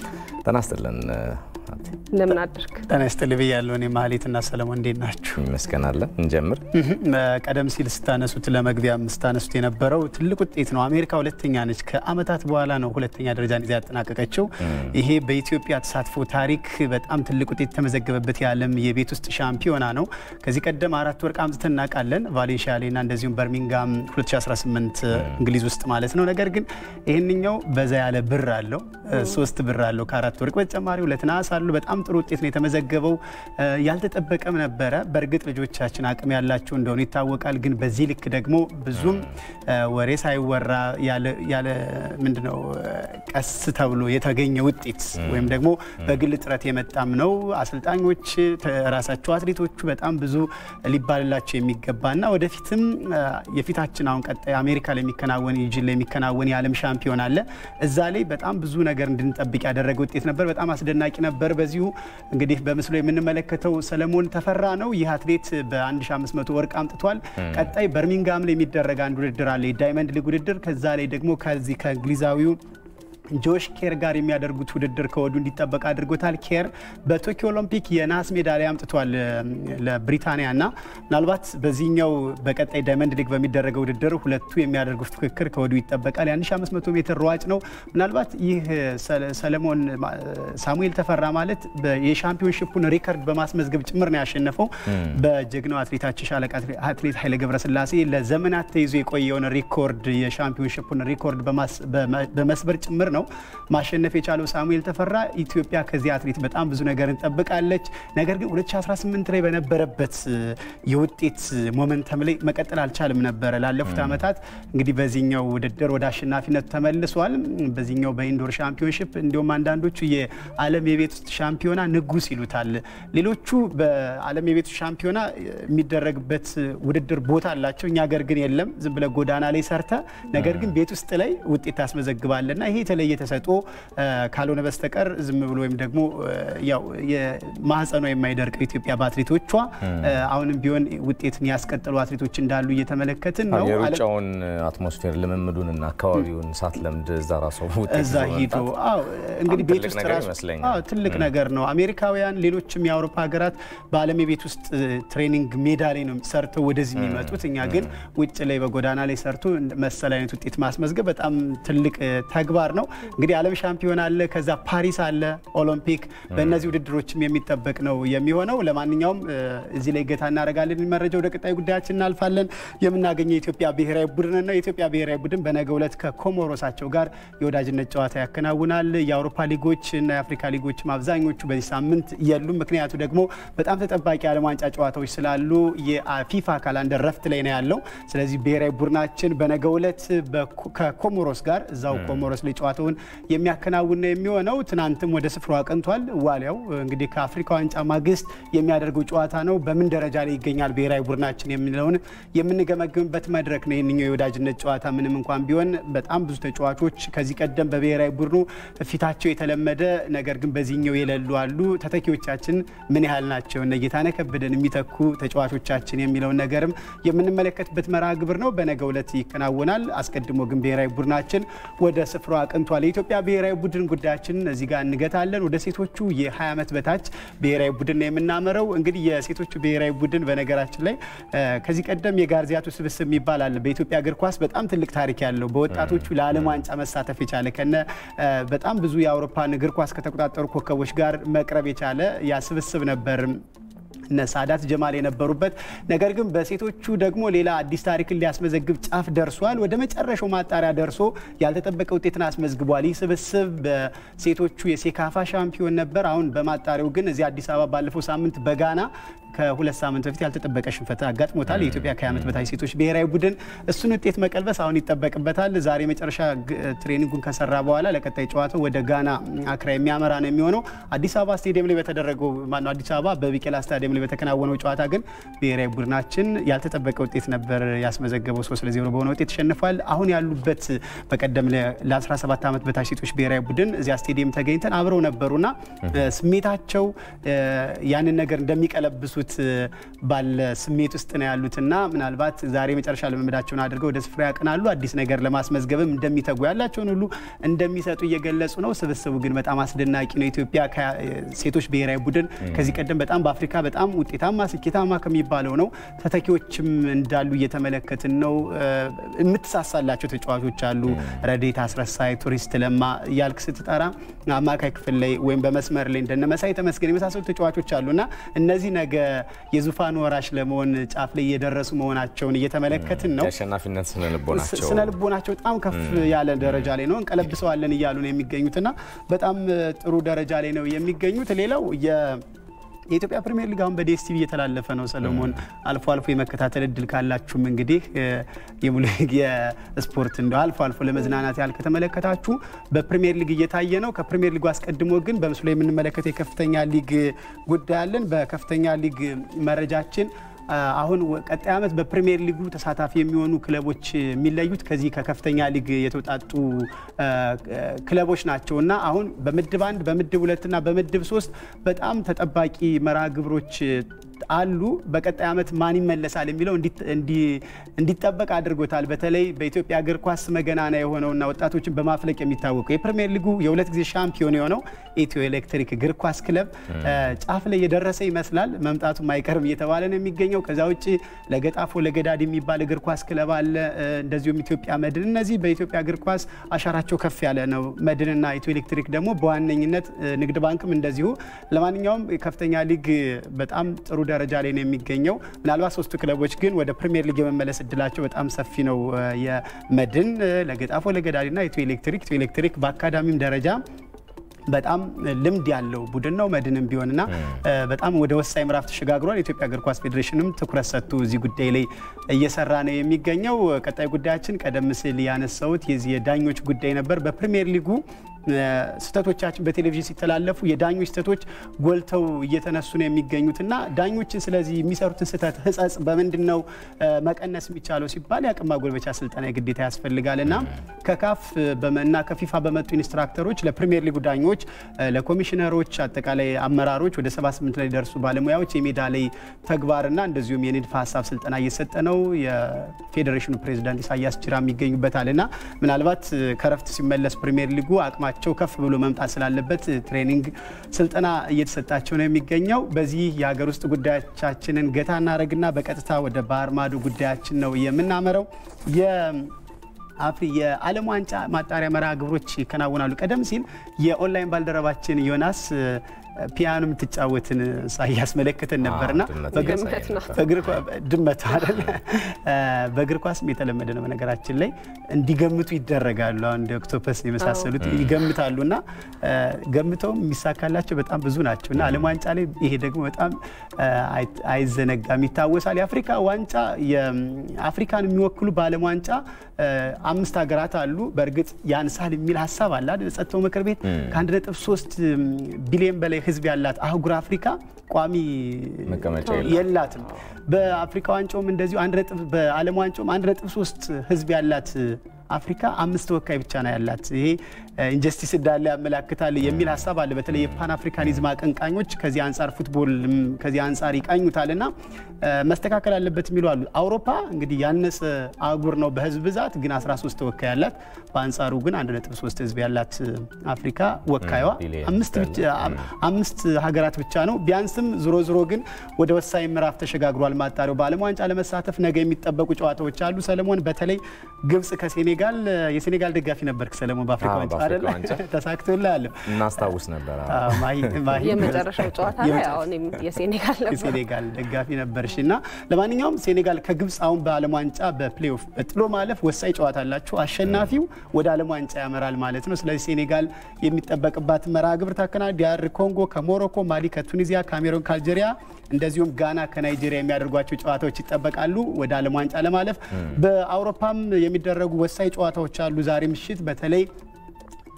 ጤና ይስጥልን። እንደምን አደርክ? ጤና ይስጥልኝ ብያለሁ። እኔ ማህሌትና ሰለሞን እንዴት ናችሁ? ይመስገናለን። እንጀምር። ቀደም ሲል ስታነሱት ለመግቢያም ስታነሱት የነበረው ትልቅ ውጤት ነው። አሜሪካ ሁለተኛ ነች። ከአመታት በኋላ ነው ሁለተኛ ደረጃን ይዛ ያጠናቀቀችው። ይሄ በኢትዮጵያ ተሳትፎ ታሪክ በጣም ትልቅ ውጤት የተመዘገበበት የዓለም የቤት ውስጥ ሻምፒዮና ነው። ከዚህ ቀደም አራት ወርቅ አምጥተን እናውቃለን፣ ቫሌንሺያ ላይና እንደዚሁም በርሚንጋም 2018 እንግሊዝ ውስጥ ማለት ነው። ነገር ግን ይህንኛው በዛ ያለ ብር አለው፣ ሶስት ብር አለው ከአራት ወርቅ በተጨማሪ ሁለት ነሐስ አሉ። በጣም ጥሩ ውጤት ነው የተመዘገበው። ያልተጠበቀም ነበረ። በእርግጥ ልጆቻችን አቅም ያላቸው እንደሆኑ ይታወቃል። ግን በዚህ ልክ ደግሞ ብዙም ወሬ ሳይወራ ያለ ምንድነው ቀስ ተብሎ የተገኘ ውጤት ወይም ደግሞ በግል ጥረት የመጣም ነው። አሰልጣኞች ራሳቸው አትሌቶቹ በጣም ብዙ ሊባልላቸው የሚገባና ወደፊትም የፊታችን አሁን ቀጣይ አሜሪካ ላይ የሚከናወን ዩጂን ላይ የሚከናወን የዓለም ሻምፒዮን አለ። እዛ ላይ በጣም ብዙ ነገር እንድንጠብቅ ያደረገ ውጤት ነበር። በጣም አስደናቂ ነበር። በዚሁ እንግዲህ በምስሉ የምንመለከተው ሰለሞን ተፈራ ነው። ይህ አትሌት በ1500 ወርቅ አምጥቷል። ቀጣይ በርሚንጋም ላይ የሚደረግ አንድ ውድድር አለ፣ የዳይመንድ ሊግ ውድድር። ከዛ ላይ ደግሞ ከዚህ ከእንግሊዛዊው ጆሽ ኬር ጋር የሚያደርጉት ውድድር ከወዱ እንዲጠበቅ አድርጎታል። ኬር በቶኪዮ ኦሎምፒክ የናስ ሜዳሊያ አምጥቷል ለብሪታንያ እና ምናልባት በዚህኛው በቀጣይ ዳይመንድ ሊግ በሚደረገው ውድድር ሁለቱ የሚያደርጉት ፉክክር ከወዱ ይጠበቃል። የ1500 ሜትር ሯጭ ነው። ምናልባት ይህ ሰለሞን ሳሙኤል ተፈራ ማለት የሻምፒዮንሽፑን ሪከርድ በማስመዝገብ ጭምር ነው ያሸነፈው። በጀግናው አትሌታችን ሻለቃ አትሌት ኃይለ ገብረስላሴ ለዘመናት ተይዞ የቆየውን ሪኮርድ የሻምፒዮንሽፑን ሪኮርድ በመስበር ጭምር ነው ማሸነፍ የቻለው ሳሙኤል ተፈራ። ኢትዮጵያ ከዚህ አትሌት በጣም ብዙ ነገር እንጠብቃለች። ነገር ግን 2018 ላይ በነበረበት የውጤት ሞመንተም ላይ መቀጠል አልቻልም ነበረ። ላለፉት ዓመታት እንግዲህ በዚህኛው ውድድር ወደ አሸናፊነቱ ተመልሷል። በዚህኛው በኢንዶር ሻምፒዮንሽፕ እንዲሁም አንዳንዶቹ የዓለም የቤት ውስጥ ሻምፒዮና ንጉስ ይሉታል። ሌሎቹ በዓለም የቤት ውስጥ ሻምፒዮና የሚደረግበት ውድድር ቦታ አላቸው። እኛ ሀገር ግን የለም። ዝም ብለ ጎዳና ላይ ሰርተ ነገር ግን ቤት ውስጥ ላይ ውጤት ታስመዘግባለና ይሄ የተለየ ተሰጥኦ ካልሆነ በስተቀር ዝም ብሎ ወይም ደግሞ ያው የማህፀኗ የማይደርቀው ኢትዮጵያ በአትሌቶቿ አሁንም ቢሆን ውጤትን ያስቀጠሉ አትሌቶች እንዳሉ እየተመለከትን ነው። የሩጫውን አትሞስፌር ልምምዱን እና አካባቢውን ሳትለምድ እዛ ራሱ እዛ ሂዶ እንግዲህ ቤት ውስጥ ራሱ ትልቅ ነገር ነው። አሜሪካውያን፣ ሌሎችም የአውሮፓ ሀገራት በዓለም የቤት ውስጥ ትሬኒንግ ሜዳ ላይ ነው ሰርተው ወደዚህ የሚመጡት። እኛ ግን ውጭ ላይ በጎዳና ላይ ሰርቶ መሰል አይነት ውጤት ማስመዝገብ በጣም ትልቅ ተግባር ነው። እንግዲህ ዓለም ሻምፒዮን አለ፣ ከዛ ፓሪስ አለ፣ ኦሎምፒክ በእነዚህ ውድድሮችም የሚጠበቅ ነው የሚሆነው። ለማንኛውም እዚህ ላይ ገታ እናደርጋለን። መረጃ ወደ ቀጣይ ጉዳያችን እናልፋለን። የምናገኘው የኢትዮጵያ ብሔራዊ ቡድን ነው። የኢትዮጵያ ብሔራዊ ቡድን በነገው ዕለት ከኮሞሮሳቸው ጋር የወዳጅነት ጨዋታ ያከናውናል። የአውሮፓ ሊጎች እና የአፍሪካ ሊጎችም አብዛኞቹ በዚህ ሳምንት የሉም። ምክንያቱ ደግሞ በጣም ተጠባቂ የዓለም ዋንጫ ጨዋታዎች ስላሉ የፊፋ ካላንደር ረፍት ላይ ነው ያለው። ስለዚህ ብሔራዊ ቡድናችን በነገው ዕለት ከኮሞሮስ ጋር እዛው ኮሞሮስ ላይ ጨዋታውን የሚያከናውን ነው የሚሆነው። ትናንትም ወደ ስፍራው አቅንቷል። ዋሊያው እንግዲህ ከአፍሪካ ዋንጫ ማግስት የሚያደርገው ጨዋታ ነው። በምን ደረጃ ላይ ይገኛል ብሔራዊ ቡድናችን የሚለውን የምንገመግምበት መድረክ ነው ይህንኛው የወዳጅነት ጨዋታ። ምንም እንኳን ቢሆን በጣም ብዙ ተጫዋቾች ከዚህ ቀደም በብሔራዊ ቡድኑ ፊታቸው የተለመደ ነገር ግን በዚህኛው የሌሉ አሉ። ተተኪዎቻችን ምን ያህል ናቸው? እነ ጌታነህ ከበደን የሚተኩ ተጫዋቾቻችን የሚለውን ነገርም የምንመለከትበት መርሃ ግብር ነው። በነገው ዕለት ይከናወናል። አስቀድሞ ግን ብሔራዊ ቡድናችን ወደ ስፍራው አቅንቷል። የኢትዮጵያ ብሔራዊ ቡድን ጉዳያችንን እዚህ ጋር እንገታለን። ወደ ሴቶቹ የ20 ዓመት በታች ብሔራዊ ቡድን ነው የምናመረው። እንግዲህ የሴቶቹ ብሔራዊ ቡድን በነገራችን ላይ ከዚህ ቀደም የጋርዚያቱ ስብስብ የሚባል አለ። በኢትዮጵያ እግር ኳስ በጣም ትልቅ ታሪክ ያለው በወጣቶቹ ለዓለም ዋንጫ መሳተፍ የቻለ ከነ በጣም ብዙ የአውሮፓን እግር ኳስ ከተቆጣጠሩ ኮከቦች ጋር መቅረብ የቻለ ያ ስብስብ ነበር። እነ ሳዳት ጀማል የነበሩበት ነገር ግን በሴቶቹ ደግሞ ሌላ አዲስ ታሪክን ሊያስመዘግብ ጫፍ ደርሷል። ወደ መጨረሻው ማጣሪያ ደርሶ ያልተጠበቀ ውጤትን አስመዝግቧል። ይህ ስብስብ በሴቶቹ የሴካፋ ሻምፒዮን ነበር። አሁን በማጣሪያው ግን እዚህ አዲስ አበባ ባለፈው ሳምንት በጋና ከሁለት ሳምንት በፊት ያልተጠበቀ ሽንፈት አጋጥሞታል። የኢትዮጵያ ከ20 ዓመት በታች ሴቶች ብሔራዊ ቡድን እሱን ውጤት መቀልበስ አሁን ይጠበቅበታል። ዛሬ መጨረሻ ትሬኒንጉን ከሰራ በኋላ ለቀጣይ ጨዋታው ወደ ጋና አክራ የሚያመራ ነው የሚሆነው። አዲስ አበባ ስቴዲየም ላይ በተደረገው ማነው አዲስ አበባ በቢቄላ ስታዲየም ላይ በተከናወነው ጨዋታ ግን ብሔራዊ ቡድናችን ያልተጠበቀ ውጤት ነበር ያስመዘገበው። ሶስት ለዜሮ በሆነ ውጤት ተሸንፏል። አሁን ያሉበት በቀደም ለ17 ዓመት በታች ሴቶች ብሔራዊ ቡድን እዚያ ስቴዲየም ተገኝተን አብረው ነበሩና ስሜታቸው ያንን ነገር እንደሚቀለብሱት ባለ ስሜት ውስጥ ነው ያሉትና ምናልባት ዛሬ መጨረሻ ልምምዳቸውን አድርገው ወደ ስፍራ ያቀናሉ። አዲስ ነገር ለማስመዝገብም እንደሚተጉ ያላቸውን ሁሉ እንደሚሰጡ እየገለጹ ነው። ስብስቡ ግን በጣም አስደናቂ ነው። ኢትዮጵያ ሴቶች ብሔራዊ ቡድን ከዚህ ቀደም በጣም በአፍሪካ በጣም ውጤታማ ስኬታማ ከሚባለው ነው። ተተኪዎችም እንዳሉ እየተመለከትን ነው። የምትሳሳላቸው ተጫዋቾች አሉ። ረዴት አስረሳይ፣ ቱሪስት ለማ እያልክ ስትጠራ አማካይ ክፍል ላይ ወይም በመስመር ላይ እንደነ መሳይ ተመስገን የመሳሰሉ ተጫዋቾች አሉና እነዚህ ነገ የዙፋን ወራሽ ለመሆን ጫፍ ላይ እየደረሱ መሆናቸውን እየተመለከትን ነው። የአሸናፊነት ስነ ልቦናቸው ስነ ልቦናቸው በጣም ከፍ ያለ ደረጃ ላይ ነው። እንቀለብሰዋለን እያሉ ነው የሚገኙትና በጣም ጥሩ ደረጃ ላይ ነው የሚገኙት። ሌላው የኢትዮጵያ ፕሪሚየር ሊግ አሁን በዲኤስቲቪ እየተላለፈ ነው። ሰለሞን አልፎ አልፎ የመከታተል እድል ካላችሁም እንግዲህ የሙሉ የስፖርት እንደ አልፎ አልፎ ለመዝናናት ያህል ከተመለከታችሁ በፕሪሚየር ሊግ እየታየ ነው። ከፕሪሚየር ሊጉ አስቀድሞ ግን በምስሉ ላይ የምንመለከተው የከፍተኛ ሊግ ጉዳይ አለን። በከፍተኛ ሊግ መረጃችን አሁን ቀጣይ ዓመት በፕሪሚየር ሊጉ ተሳታፊ የሚሆኑ ክለቦች የሚለዩት ከዚህ ከከፍተኛ ሊግ የተውጣጡ ክለቦች ናቸው እና አሁን በምድብ አንድ በምድብ ሁለትና በምድብ ሶስት በጣም ተጠባቂ መርሃ ግብሮች አሉ። በቀጣይ ዓመት ማን ይመለሳል የሚለው እንዲጠበቅ አድርጎታል። በተለይ በኢትዮጵያ እግር ኳስ መገናና የሆነውና ወጣቶችን በማፍለቅ የሚታወቀው የፕሪሚየር ሊጉ የሁለት ጊዜ ሻምፒዮን የሆነው ኢትዮ ኤሌክትሪክ እግር ኳስ ክለብ ጫፍ ላይ የደረሰ ይመስላል። መምጣቱም አይቀርም እየተባለ ነው የሚገኘው። ከዛ ውጭ ለገጣፎ ለገዳድ የሚባል እግር ኳስ ክለብ አለ። እንደዚሁም ኢትዮጵያ መድን። እነዚህ በኢትዮጵያ እግር ኳስ አሻራቸው ከፍ ያለ ነው። መድንና ኢትዮ ኤሌክትሪክ ደግሞ በዋነኝነት ንግድ ባንክም እንደዚሁ። ለማንኛውም ከፍተኛ ሊግ በጣም ጥሩ ደረጃ ላይ ነው የሚገኘው። ምናልባት ሶስቱ ክለቦች ግን ወደ ፕሪሚየር ሊግ የመመለስ እድላቸው በጣም ሰፊ ነው። የመድን፣ ለገጣፎ፣ ለገዳዲና ኢትዮ ኤሌክትሪክ ኢትዮ ኤሌክትሪክ በአካዳሚም ደረጃ በጣም ልምድ ያለው ቡድን ነው። መድንም ቢሆንና በጣም ወደ ወሳኝ ምዕራፍ ተሸጋግሯል። የኢትዮጵያ እግር ኳስ ፌዴሬሽንም ትኩረት ሰጥቶ እዚህ ጉዳይ ላይ እየሰራ ነው የሚገኘው። ቀጣይ ጉዳያችን ቀደም ሲል ያነሳሁት የዚህ የዳኞች ጉዳይ ነበር። በፕሪሚየር ሊጉ ስህተቶቻችን በቴሌቪዥን ሲተላለፉ የዳኞች ስህተቶች ጎልተው እየተነሱ ነው የሚገኙት እና ዳኞችን ስለዚህ የሚሰሩትን ስህተት ህጸጽ በምንድን ነው መቀነስ የሚቻለው ሲባል የአቅም ማጎልበቻ ስልጠና የግዴታ ያስፈልጋል እና ከካፍ እና ከፊፋ በመጡ ኢንስትራክተሮች ለፕሪሚየር ሊጉ ዳኞች፣ ለኮሚሽነሮች፣ አጠቃላይ አመራሮች ወደ 78 ላይ ደርሱ ባለሙያዎች የሜዳ ላይ ተግባርና እንደዚሁም የንድፈ ሀሳብ ስልጠና እየሰጠ ነው። የፌዴሬሽኑ ፕሬዚዳንት ኢሳያስ ጅራም ይገኙበታል እና ምናልባት ከረፍት ሲመለስ ፕሪሚየር ሊጉ አቅማ ቸው ከፍ ብሎ መምጣት ስላለበት ትሬኒንግ ስልጠና እየተሰጣቸው ነው የሚገኘው። በዚህ የሀገር ውስጥ ጉዳዮቻችንን ገታ እናደረግና በቀጥታ ወደ ባህር ማዶ ጉዳያችን ነው የምናመረው። አፍሪ የዓለም ዋንጫ ማጣሪያ መርሃ ግብሮች ይከናወናሉ። ቀደም ሲል የኦንላይን ባልደረባችን ዮናስ ፒያኖ የምትጫወትን እያስመለከተን ነበርና ድመት አይደል? በእግር ኳስም የተለመደ ነው። በነገራችን ላይ እንዲገምቱ ይደረጋሉ። አሁን እንደ ኦክቶፐስ የመሳሰሉት ይገምታሉ እና ገምተውም የሚሳካላቸው በጣም ብዙ ናቸው እና ዓለም ዋንጫ ላይ ይሄ ደግሞ በጣም አይዘነጋም፣ ይታወሳል። የአፍሪካ ዋንጫ አፍሪካን የሚወክሉ በዓለም ዋንጫ አምስት ሀገራት አሉ። በእርግጥ ያንሳል የሚል ሀሳብ አለ ጸጥታው ምክር ቤት ከአንድ ነጥብ ሶስት ቢሊዮን በላይ ህዝብ ያላት አህጉር አፍሪካ ቋሚ መቀመጫ የላትም። በአፍሪካ ዋንጫውም እንደዚሁ በዓለም ዋንጫውም አንድ ነጥብ ሶስት ህዝብ ያላት አፍሪካ አምስት ተወካይ ብቻ ነው ያላት። ይሄ ኢንጀስቲስ እንዳለ ያመላክታል የሚል ሀሳብ አለ። በተለይ የፓን አፍሪካኒዝም አቀንቃኞች ከዚህ አንጻር ፉትቦል ከዚህ አንጻር ይቃኙታል እና መስተካከል አለበት የሚሉ አሉ። አውሮፓ እንግዲህ ያነሰ አህጉር ነው በህዝብ ብዛት ግን 13 ተወካይ ያላት፣ በአንጻሩ ግን 1.3 ህዝብ ያላት አፍሪካ ወካይዋ አምስት ሀገራት ብቻ ነው። ቢያንስም ዝሮ ዝሮ ግን ወደ ወሳኝ ምዕራፍ ተሸጋግሯል። ማጣሪያው በዓለም ዋንጫ ለመሳተፍ ነገ የሚጠበቁ ጨዋታዎች አሉ። ሰለሞን በተለይ ግብጽ ከሴኔጋል የሴኔጋል ደጋፊ ነበርክ ሰለሞን በአፍሪካ ዋንጫ አይደለ? ተሳክቶልሃል። እናስታውስ ነበር። የመጨረሻው ጨዋታ ላይ እኔም የሴኔጋል ነበር የሴኔጋል ደጋፊ ነበርሽ እና ለማንኛውም ሴኔጋል ከግብጽ አሁን በዓለም ዋንጫ በፕሌኦፍ በጥሎ ማለፍ ወሳኝ ጨዋታ አላቸው። አሸናፊው ወደ ዓለም ዋንጫ ያመራል ማለት ነው። ስለዚህ ሴኔጋል የሚጠበቅባት መርሃ ግብር ታከናል። ዲያር ኮንጎ ከሞሮኮ፣ ማሊ ከቱኒዚያ፣ ካሜሮን ከአልጄሪያ እንደዚሁም ጋና ከናይጄሪያ የሚያደርጓቸው ጨዋታዎች ይጠበቃሉ ወደ ዓለም ዋንጫ ለማለፍ። በአውሮፓም የሚደረጉ ወሳኝ ጨዋታዎች አሉ ዛሬ ምሽት በተለይ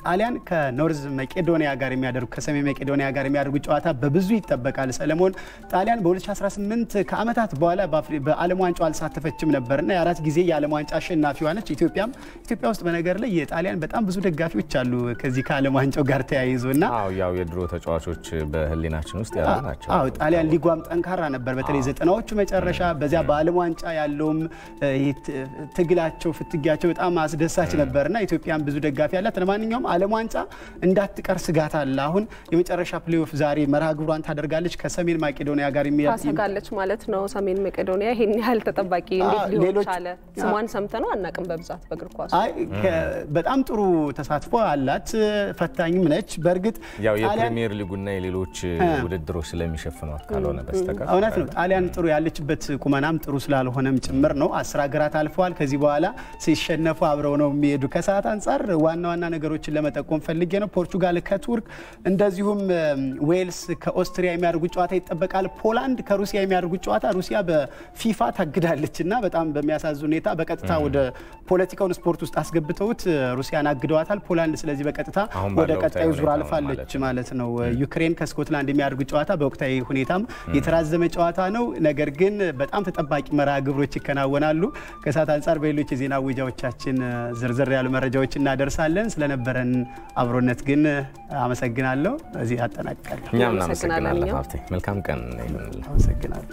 ጣሊያን ከኖርዝ መቄዶኒያ ጋር የሚያደርጉ ከሰሜን መቄዶኒያ ጋር የሚያደርጉት ጨዋታ በብዙ ይጠበቃል። ሰለሞን ጣሊያን በ2018 ከዓመታት በኋላ በዓለም ዋንጫው አልሳተፈችም ነበርና የአራት ጊዜ የዓለም ዋንጫ አሸናፊዋ ነች። ኢትዮጵያም ኢትዮጵያ ውስጥ በነገር ላይ የጣሊያን በጣም ብዙ ደጋፊዎች አሉ ከዚህ ከዓለም ዋንጫው ጋር ተያይዞ እና ያው የድሮ ተጫዋቾች በህሊናችን ውስጥ ያሉ ናቸው። አዎ ጣሊያን ሊጓም ጠንካራ ነበር። በተለይ ዘጠናዎቹ መጨረሻ በዚያ በዓለም ዋንጫ ያለውም ትግላቸው ፍትጊያቸው በጣም አስደሳች ነበርና ኢትዮጵያን ብዙ ደጋፊ ያላት። ለማንኛውም ዓለም ዋንጫ እንዳትቀር ስጋት አለ። አሁን የመጨረሻ ፕሌኦፍ ዛሬ መርሃ ግብሯን ታደርጋለች ከሰሜን ማቄዶኒያ ጋር ታሰጋለች ማለት ነው። ሰሜን መቄዶኒያ ይሄን ያህል ተጠባቂ እንዴት ሊሆን ቻለ? ስሟን ሰምተነው አናውቅም በብዛት በእግር ኳስ። አይ በጣም ጥሩ ተሳትፎ አላት፣ ፈታኝም ነች። በእርግጥ ያው የፕሪሚየር ሊጉና የሌሎች ውድድሮች ስለሚሸፍኗት ካልሆነ በስተቀር እውነት ነው። ጣሊያን ጥሩ ያለችበት ቁመናም ጥሩ ስላልሆነም ጭምር ነው። አስር ሀገራት አልፈዋል። ከዚህ በኋላ ሲሸነፉ አብረው ነው የሚሄዱ። ከሰዓት አንጻር ዋና ዋና ነገሮችን ለመጠቆም ፈልጌ ነው። ፖርቹጋል ከቱርክ እንደዚሁም ዌልስ ከኦስትሪያ የሚያደርጉት ጨዋታ ይጠበቃል። ፖላንድ ከሩሲያ የሚያደርጉት ጨዋታ ሩሲያ በፊፋ ታግዳለች እና በጣም በሚያሳዝን ሁኔታ በቀጥታ ወደ ፖለቲካውን ስፖርት ውስጥ አስገብተውት ሩሲያን አግደዋታል። ፖላንድ ስለዚህ በቀጥታ ወደ ቀጣዩ ዙር አልፋለች ማለት ነው። ዩክሬን ከስኮትላንድ የሚያደርጉት ጨዋታ በወቅታዊ ሁኔታም የተራዘመ ጨዋታ ነው። ነገር ግን በጣም ተጠባቂ መርሃ ግብሮች ይከናወናሉ። ከሰዓት አንጻር በሌሎች የዜና ውጃዎቻችን ዝርዝር ያሉ መረጃዎች እናደርሳለን። ስለነበረን አብሮነት ግን አመሰግናለሁ። እዚህ አጠናቅቃለሁ። እኛም እናመሰግናለን ሀብቴ። መልካም ቀን ይሁንልህ። አመሰግናለሁ።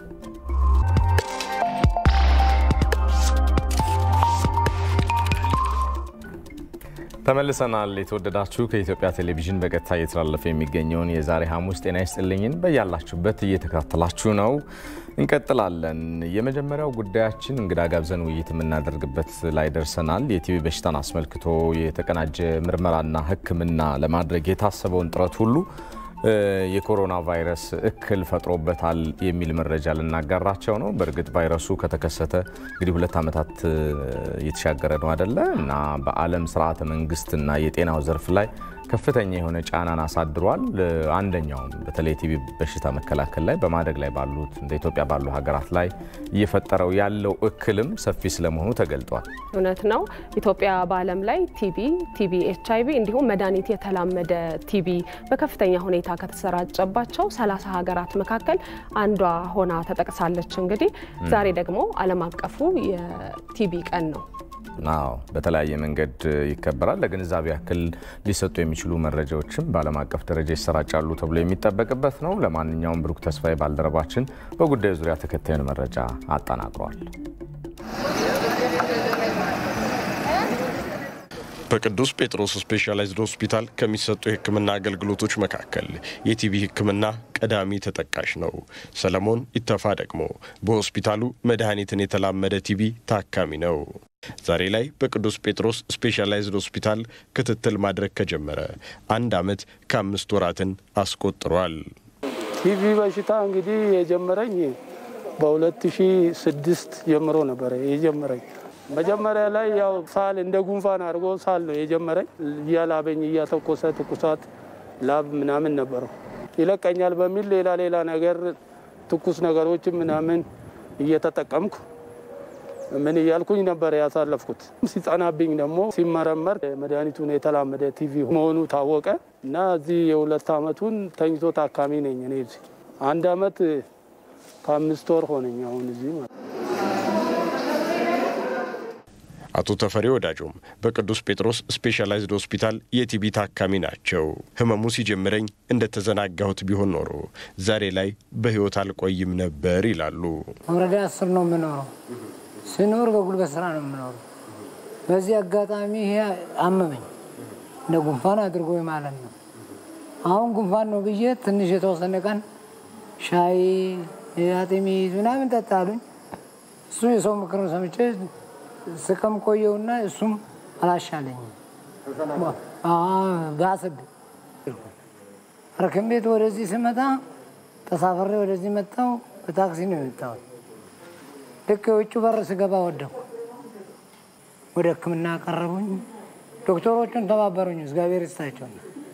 ተመልሰናል። የተወደዳችሁ ከኢትዮጵያ ቴሌቪዥን በቀጥታ እየተላለፈ የሚገኘውን የዛሬ ሐሙስ ጤና ይስጥልኝን በያላችሁበት እየተከታተላችሁ ነው። እንቀጥላለን። የመጀመሪያው ጉዳያችን እንግዳ ጋብዘን ውይይት የምናደርግበት ላይ ደርሰናል። የቲቢ በሽታን አስመልክቶ የተቀናጀ ምርመራና ሕክምና ለማድረግ የታሰበውን ጥረት ሁሉ የኮሮና ቫይረስ እክል ፈጥሮበታል የሚል መረጃ ልናጋራቸው ነው። በእርግጥ ቫይረሱ ከተከሰተ እንግዲህ ሁለት ዓመታት እየተሻገረ ነው አደለ እና በዓለም ስርዓተ መንግስትና የጤናው ዘርፍ ላይ ከፍተኛ የሆነ ጫናን አሳድሯል። አንደኛውም በተለይ ቲቢ በሽታ መከላከል ላይ በማደግ ላይ ባሉት እንደ ኢትዮጵያ ባሉ ሀገራት ላይ እየፈጠረው ያለው እክልም ሰፊ ስለመሆኑ ተገልጧል። እውነት ነው። ኢትዮጵያ በዓለም ላይ ቲቢ፣ ቲቢ ኤች አይቪ እንዲሁም መድኃኒት የተላመደ ቲቢ በከፍተኛ ሁኔታ ከተሰራጨባቸው ሰላሳ ሀገራት መካከል አንዷ ሆና ተጠቅሳለች። እንግዲህ ዛሬ ደግሞ ዓለም አቀፉ የቲቢ ቀን ነው። አዎ በተለያየ መንገድ ይከበራል። ለግንዛቤ ያክል ሊሰጡ የሚችሉ መረጃዎችም በዓለም አቀፍ ደረጃ ይሰራጫሉ ተብሎ የሚጠበቅበት ነው። ለማንኛውም ብሩክ ተስፋዬ ባልደረባችን በጉዳዩ ዙሪያ ተከታዩን መረጃ አጠናቅሯል። በቅዱስ ጴጥሮስ ስፔሻላይዝድ ሆስፒታል ከሚሰጡ የሕክምና አገልግሎቶች መካከል የቲቢ ሕክምና ቀዳሚ ተጠቃሽ ነው። ሰለሞን ይተፋ ደግሞ በሆስፒታሉ መድኃኒትን የተላመደ ቲቢ ታካሚ ነው። ዛሬ ላይ በቅዱስ ጴጥሮስ ስፔሻላይዝድ ሆስፒታል ክትትል ማድረግ ከጀመረ አንድ ዓመት ከአምስት ወራትን አስቆጥሯል። ቲቪ በሽታ እንግዲህ የጀመረኝ በ2006 ጀምሮ ነበረ የጀመረኝ። መጀመሪያ ላይ ያው ሳል እንደ ጉንፋን አድርጎ ሳል ነው የጀመረኝ። እያላበኝ እያተኮሰ ትኩሳት፣ ላብ ምናምን ነበረው። ይለቀኛል በሚል ሌላ ሌላ ነገር ትኩስ ነገሮችን ምናምን እየተጠቀምኩ ምን እያልኩኝ ነበር ያሳለፍኩት። ሲጸናብኝ ደግሞ ሲመረመር መድኃኒቱን የተላመደ ቲቪ መሆኑ ታወቀ እና እዚህ የሁለት ዓመቱን ተኝቶ ታካሚ ነኝ እኔ እዚህ አንድ ዓመት ከአምስት ወር ሆነኝ አሁን እዚህ ማለት አቶ ተፈሪ ወዳጆም በቅዱስ ጴጥሮስ ስፔሻላይዝድ ሆስፒታል የቲቢ ታካሚ ናቸው። ህመሙ ሲጀምረኝ እንደተዘናጋሁት ቢሆን ኖሮ ዛሬ ላይ በህይወት አልቆይም ነበር ይላሉ። ወረዳ አስር ነው የምኖረው። ስኖር በጉልበት ስራ ነው የምኖረው። በዚህ አጋጣሚ ይሄ አመመኝ፣ እንደ ጉንፋን አድርጎ ማለት ነው። አሁን ጉንፋን ነው ብዬ ትንሽ የተወሰነ ቀን ሻይ አጥሚት ምናምን ጠጣሉኝ። እሱ የሰው ምክር ሰምቼ ስቅም ቆየውና እሱም አላሻለኝም፣ ባሰብኝ። ሐኪም ቤት ወደዚህ ስመጣ ተሳፍሬ ወደዚህ መጣው። በታክሲ ነው የመጣሁት። ልክ የውጭ በር ስገባ ወደኩ። ወደ ሕክምና ቀረቡኝ። ዶክተሮቹን ተባበሩኝ። እግዚአብሔር ይስጣቸው።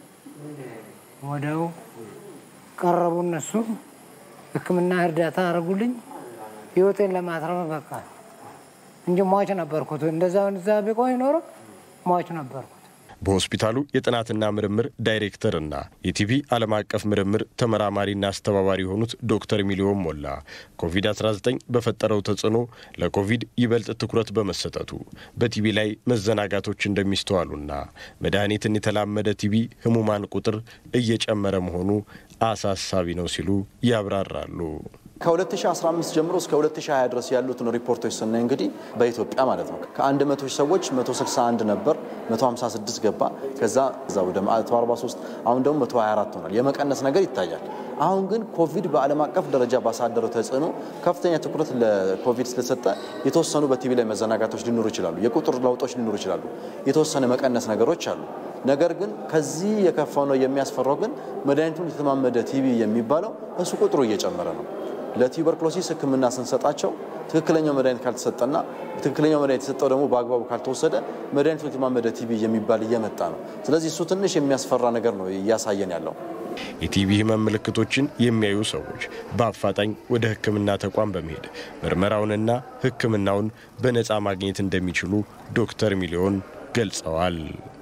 ወደው ቀረቡ እነሱ ሕክምና እርዳታ አደረጉልኝ። ህይወቴን ለማትረፍ በቃ እንጂ ሟች ነበርኩት። እንደዛ እዛ ቢቆይ ኖሮ ሟች ነበርኩት። በሆስፒታሉ የጥናትና ምርምር ዳይሬክተርና የቲቪ ዓለም አቀፍ ምርምር ተመራማሪና አስተባባሪ የሆኑት ዶክተር ሚሊዮን ሞላ ኮቪድ-19 በፈጠረው ተጽዕኖ ለኮቪድ ይበልጥ ትኩረት በመሰጠቱ በቲቪ ላይ መዘናጋቶች እንደሚስተዋሉና መድኃኒትን የተላመደ ቲቪ ህሙማን ቁጥር እየጨመረ መሆኑ አሳሳቢ ነው ሲሉ ያብራራሉ። ከ2015 ጀምሮ እስከ 2020 ድረስ ያሉትን ሪፖርቶች ስናይ እንግዲህ በኢትዮጵያ ማለት ነው ከ100 ሰዎች 161 ነበር፣ 156 ገባ። ከዛ እዛ ወደ 143 አሁን ደግሞ 124 ሆኗል። የመቀነስ ነገር ይታያል። አሁን ግን ኮቪድ በዓለም አቀፍ ደረጃ ባሳደረው ተጽዕኖ ከፍተኛ ትኩረት ለኮቪድ ስለሰጠ የተወሰኑ በቲቪ ላይ መዘናጋቶች ሊኖሩ ይችላሉ። የቁጥር ለውጦች ሊኖሩ ይችላሉ። የተወሰነ መቀነስ ነገሮች አሉ። ነገር ግን ከዚህ የከፋው ነው የሚያስፈራው ግን መድኃኒቱን የተማመደ ቲቪ የሚባለው እሱ ቁጥሩ እየጨመረ ነው። ለቱበርክሎሲስ ሕክምና ስንሰጣቸው ትክክለኛው መድኃኒት ካልተሰጠና ትክክለኛው መድኃኒት የተሰጠው ደግሞ በአግባቡ ካልተወሰደ መድኃኒቱን የተማመደ ቲቪ የሚባል እየመጣ ነው። ስለዚህ እሱ ትንሽ የሚያስፈራ ነገር ነው እያሳየን ያለው። የቲቪ ህመም ምልክቶችን የሚያዩ ሰዎች በአፋጣኝ ወደ ህክምና ተቋም በመሄድ ምርመራውንና ህክምናውን በነፃ ማግኘት እንደሚችሉ ዶክተር ሚሊዮን ገልጸዋል።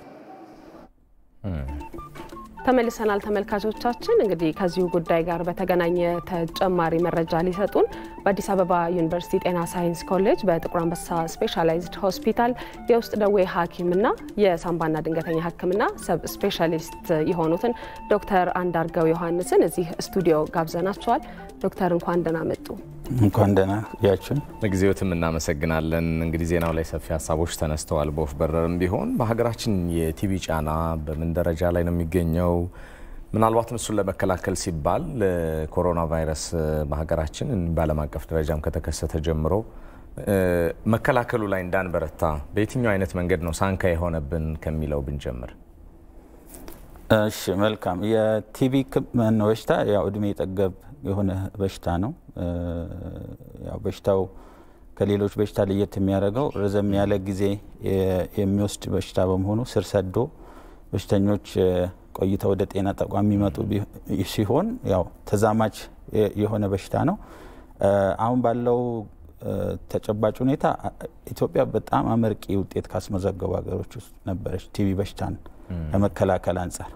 ተመልሰናል ተመልካቾቻችን። እንግዲህ ከዚሁ ጉዳይ ጋር በተገናኘ ተጨማሪ መረጃ ሊሰጡን በአዲስ አበባ ዩኒቨርሲቲ ጤና ሳይንስ ኮሌጅ በጥቁር አንበሳ ስፔሻላይዝድ ሆስፒታል የውስጥ ደዌ ሐኪምና የሳምባና ድንገተኛ ህክምና ሰብ ስፔሻሊስት የሆኑትን ዶክተር አንዳርገው ዮሐንስን እዚህ ስቱዲዮ ጋብዘናቸዋል። ዶክተር እንኳን ደህና መጡ። እንኳን ደህና ያችን ለጊዜዎትም እናመሰግናለን። እንግዲህ ዜናው ላይ ሰፊ ሀሳቦች ተነስተዋል። በወፍ በረርም ቢሆን በሀገራችን የቲቪ ጫና በምን ደረጃ ላይ ነው የሚገኘው? ምናልባትም እሱን ለመከላከል ሲባል ኮሮና ቫይረስ በሀገራችን በዓለም አቀፍ ደረጃም ከተከሰተ ጀምሮ መከላከሉ ላይ እንዳንበረታ በየትኛው አይነት መንገድ ነው ሳንካ የሆነብን ከሚለው ብንጀምር። እሺ መልካም። የቲቪ በሽታ ያው እድሜ ጠገብ የሆነ በሽታ ነው። ያው በሽታው ከሌሎች በሽታ ለየት የሚያደርገው ረዘም ያለ ጊዜ የሚወስድ በሽታ በመሆኑ ስር ሰዶ በሽተኞች ቆይተው ወደ ጤና ተቋም የሚመጡ ሲሆን ያው ተዛማች የሆነ በሽታ ነው። አሁን ባለው ተጨባጭ ሁኔታ ኢትዮጵያ በጣም አመርቂ ውጤት ካስመዘገቡ ሀገሮች ውስጥ ነበረች ቲቪ በሽታን ከመከላከል አንጻር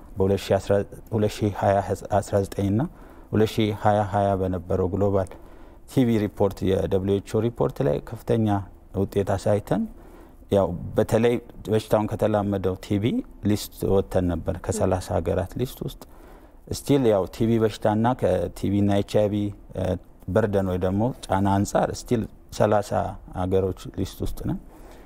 በ2019 እና 2020 በነበረው ግሎባል ቲቪ ሪፖርት የደብሊው ኤች ኦ ሪፖርት ላይ ከፍተኛ ውጤት አሳይተን ያው በተለይ በሽታውን ከተላመደው ቲቪ ሊስት ወጥተን ነበር ከ30 ሀገራት ሊስት ውስጥ ስቲል ያው ቲቪ በሽታና ከቲቪና ኤች አይቪ በርደን ወይ ደግሞ ጫና አንጻር ስቲል 30 ሀገሮች ሊስት ውስጥ ነን።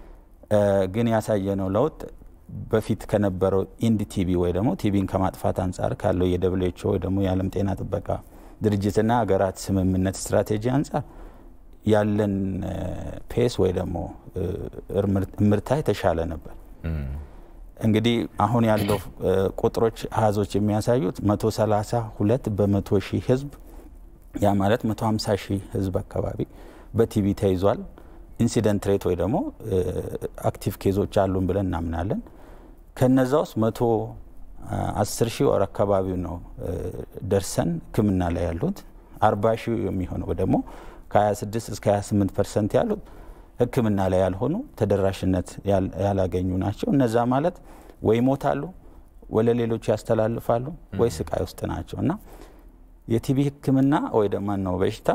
ግን ያሳየነው ለውጥ በፊት ከነበረው ኢንድ ቲቪ ወይ ደግሞ ቲቪን ከማጥፋት አንጻር ካለው የደብሊው ኤች ኦ ወይ ደግሞ የዓለም ጤና ጥበቃ ድርጅትና ሀገራት ስምምነት ስትራቴጂ አንጻር ያለን ፔስ ወይ ደግሞ እምርታ የተሻለ ነበር። እንግዲህ አሁን ያለው ቁጥሮች አሃዞች የሚያሳዩት 132 በመቶ ሺህ ህዝብ ያ ማለት 150 ሺህ ህዝብ አካባቢ በቲቪ ተይዟል። ኢንሲደንት ሬት ወይ ደግሞ አክቲቭ ኬዞች አሉን ብለን እናምናለን። ከነዛ ውስጥ መቶ አስር ሺህ ወር አካባቢው ነው ደርሰን ህክምና ላይ ያሉት። አርባ ሺህ የሚሆነው ደግሞ ከ26 እስከ 28 ፐርሰንት ያሉት ህክምና ላይ ያልሆኑ ተደራሽነት ያላገኙ ናቸው። እነዛ ማለት ወይ ይሞታሉ፣ ወደ ሌሎቹ ያስተላልፋሉ፣ ወይ ስቃይ ውስጥ ናቸው እና የቲቪ ህክምና ወይ ደግሞ ነው በሽታ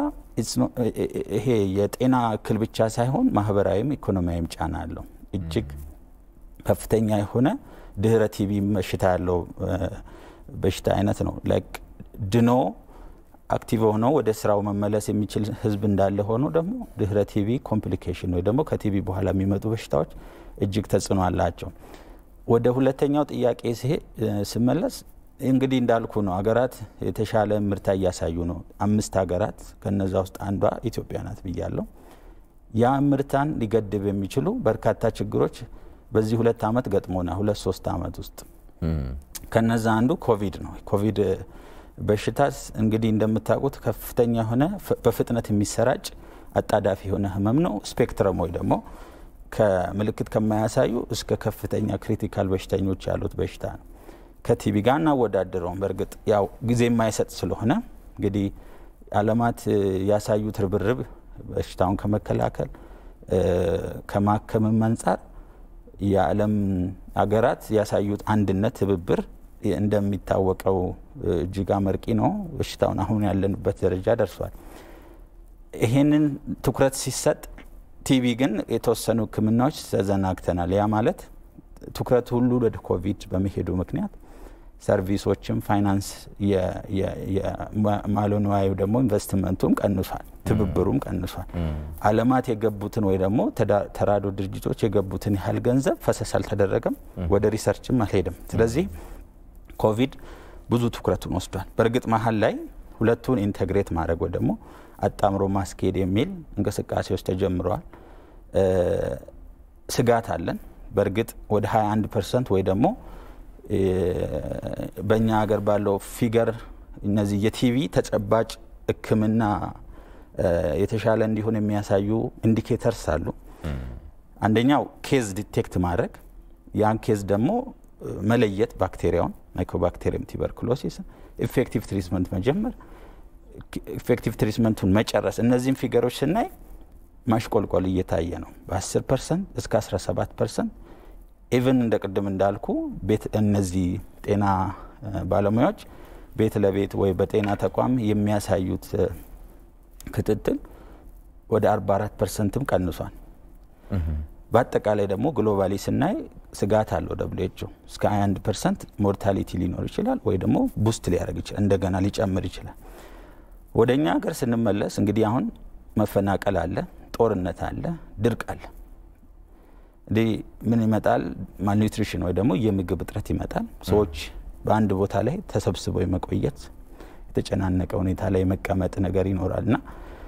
ይሄ የጤና እክል ብቻ ሳይሆን ማህበራዊም ኢኮኖሚያዊም ጫና አለው። እጅግ ከፍተኛ የሆነ ድህረ ቲቪ በሽታ ያለው በሽታ አይነት ነው። ድኖ አክቲቭ ሆኖ ወደ ስራው መመለስ የሚችል ህዝብ እንዳለ ሆኖ ደግሞ ድህረ ቲቪ ኮምፕሊኬሽን ወይ ደግሞ ከቲቪ በኋላ የሚመጡ በሽታዎች እጅግ ተጽዕኖ አላቸው። ወደ ሁለተኛው ጥያቄ ስመለስ እንግዲህ እንዳልኩ ነው። ሀገራት የተሻለ ምርታ እያሳዩ ነው። አምስት ሀገራት ከነዛ ውስጥ አንዷ ኢትዮጵያ ናት ብያለሁ። ያ ምርታን ሊገድብ የሚችሉ በርካታ ችግሮች በዚህ ሁለት ዓመት ገጥሞና ሁለት ሶስት ዓመት ውስጥ ከነዛ አንዱ ኮቪድ ነው። ኮቪድ በሽታ እንግዲህ እንደምታውቁት ከፍተኛ የሆነ በፍጥነት የሚሰራጭ አጣዳፊ የሆነ ህመም ነው። ስፔክትረም ወይ ደግሞ ከምልክት ከማያሳዩ እስከ ከፍተኛ ክሪቲካል በሽተኞች ያሉት በሽታ ነው። ከቲቪ ጋር እናወዳድረውም። በእርግጥ ያው ጊዜ የማይሰጥ ስለሆነ እንግዲህ ዓለማት ያሳዩት ርብርብ በሽታውን ከመከላከል ከማከምም አንጻር የዓለም ሀገራት ያሳዩት አንድነት፣ ትብብር እንደሚታወቀው እጅግ አመርቂ ነው። በሽታውን አሁን ያለንበት ደረጃ ደርሷል። ይሄንን ትኩረት ሲሰጥ ቲቪ ግን የተወሰኑ ሕክምናዎች ተዘናግተናል። ያ ማለት ትኩረት ሁሉ ወደ ኮቪድ በመሄዱ ምክንያት ሰርቪሶችም ፋይናንስ ማለንዋዩ ደግሞ ኢንቨስትመንቱም ቀንሷል፣ ትብብሩም ቀንሷል። አለማት የገቡትን ወይ ደግሞ ተራዶ ድርጅቶች የገቡትን ያህል ገንዘብ ፈሰስ አልተደረገም፣ ወደ ሪሰርችም አልሄድም። ስለዚህ ኮቪድ ብዙ ትኩረቱን ወስዷል። በእርግጥ መሀል ላይ ሁለቱን ኢንቴግሬት ማድረግ ወይ ደግሞ አጣምሮ ማስኬድ የሚል እንቅስቃሴዎች ተጀምረዋል። ስጋት አለን። በእርግጥ ወደ 21 ፐርሰንት ወይ ደግሞ በእኛ ሀገር ባለው ፊገር እነዚህ የቲቪ ተጨባጭ ሕክምና የተሻለ እንዲሆን የሚያሳዩ ኢንዲኬተርስ አሉ። አንደኛው ኬዝ ዲቴክት ማድረግ ያን ኬዝ ደግሞ መለየት ባክቴሪያውን ማይኮባክቴሪየም ቱበርኩሎሲስ ኢፌክቲቭ ትሪትመንት መጀመር ኢፌክቲቭ ትሪትመንቱን መጨረስ እነዚህም ፊገሮች ስናይ ማሽቆልቆል እየታየ ነው። በ10 ፐርሰንት እስከ 17 ፐርሰንት ኢቨን እንደ ቅድም እንዳልኩ ቤት እነዚህ ጤና ባለሙያዎች ቤት ለቤት ወይ በጤና ተቋም የሚያሳዩት ክትትል ወደ 44 ፐርሰንትም ቀንሷል። በአጠቃላይ ደግሞ ግሎባሊ ስናይ ስጋት አለው ደብሊው እስከ 21 ፐርሰንት ሞርታሊቲ ሊኖር ይችላል ወይ ደግሞ ቡስት ሊያደርግ ይችላል እንደገና ሊጨምር ይችላል። ወደ እኛ ሀገር ስንመለስ እንግዲህ አሁን መፈናቀል አለ፣ ጦርነት አለ፣ ድርቅ አለ። እንዲህ ምን ይመጣል? ማልኒትሪሽን ወይ ደግሞ የምግብ እጥረት ይመጣል። ሰዎች በአንድ ቦታ ላይ ተሰብስበው የመቆየት የተጨናነቀ ሁኔታ ላይ የመቀመጥ ነገር ይኖራል እና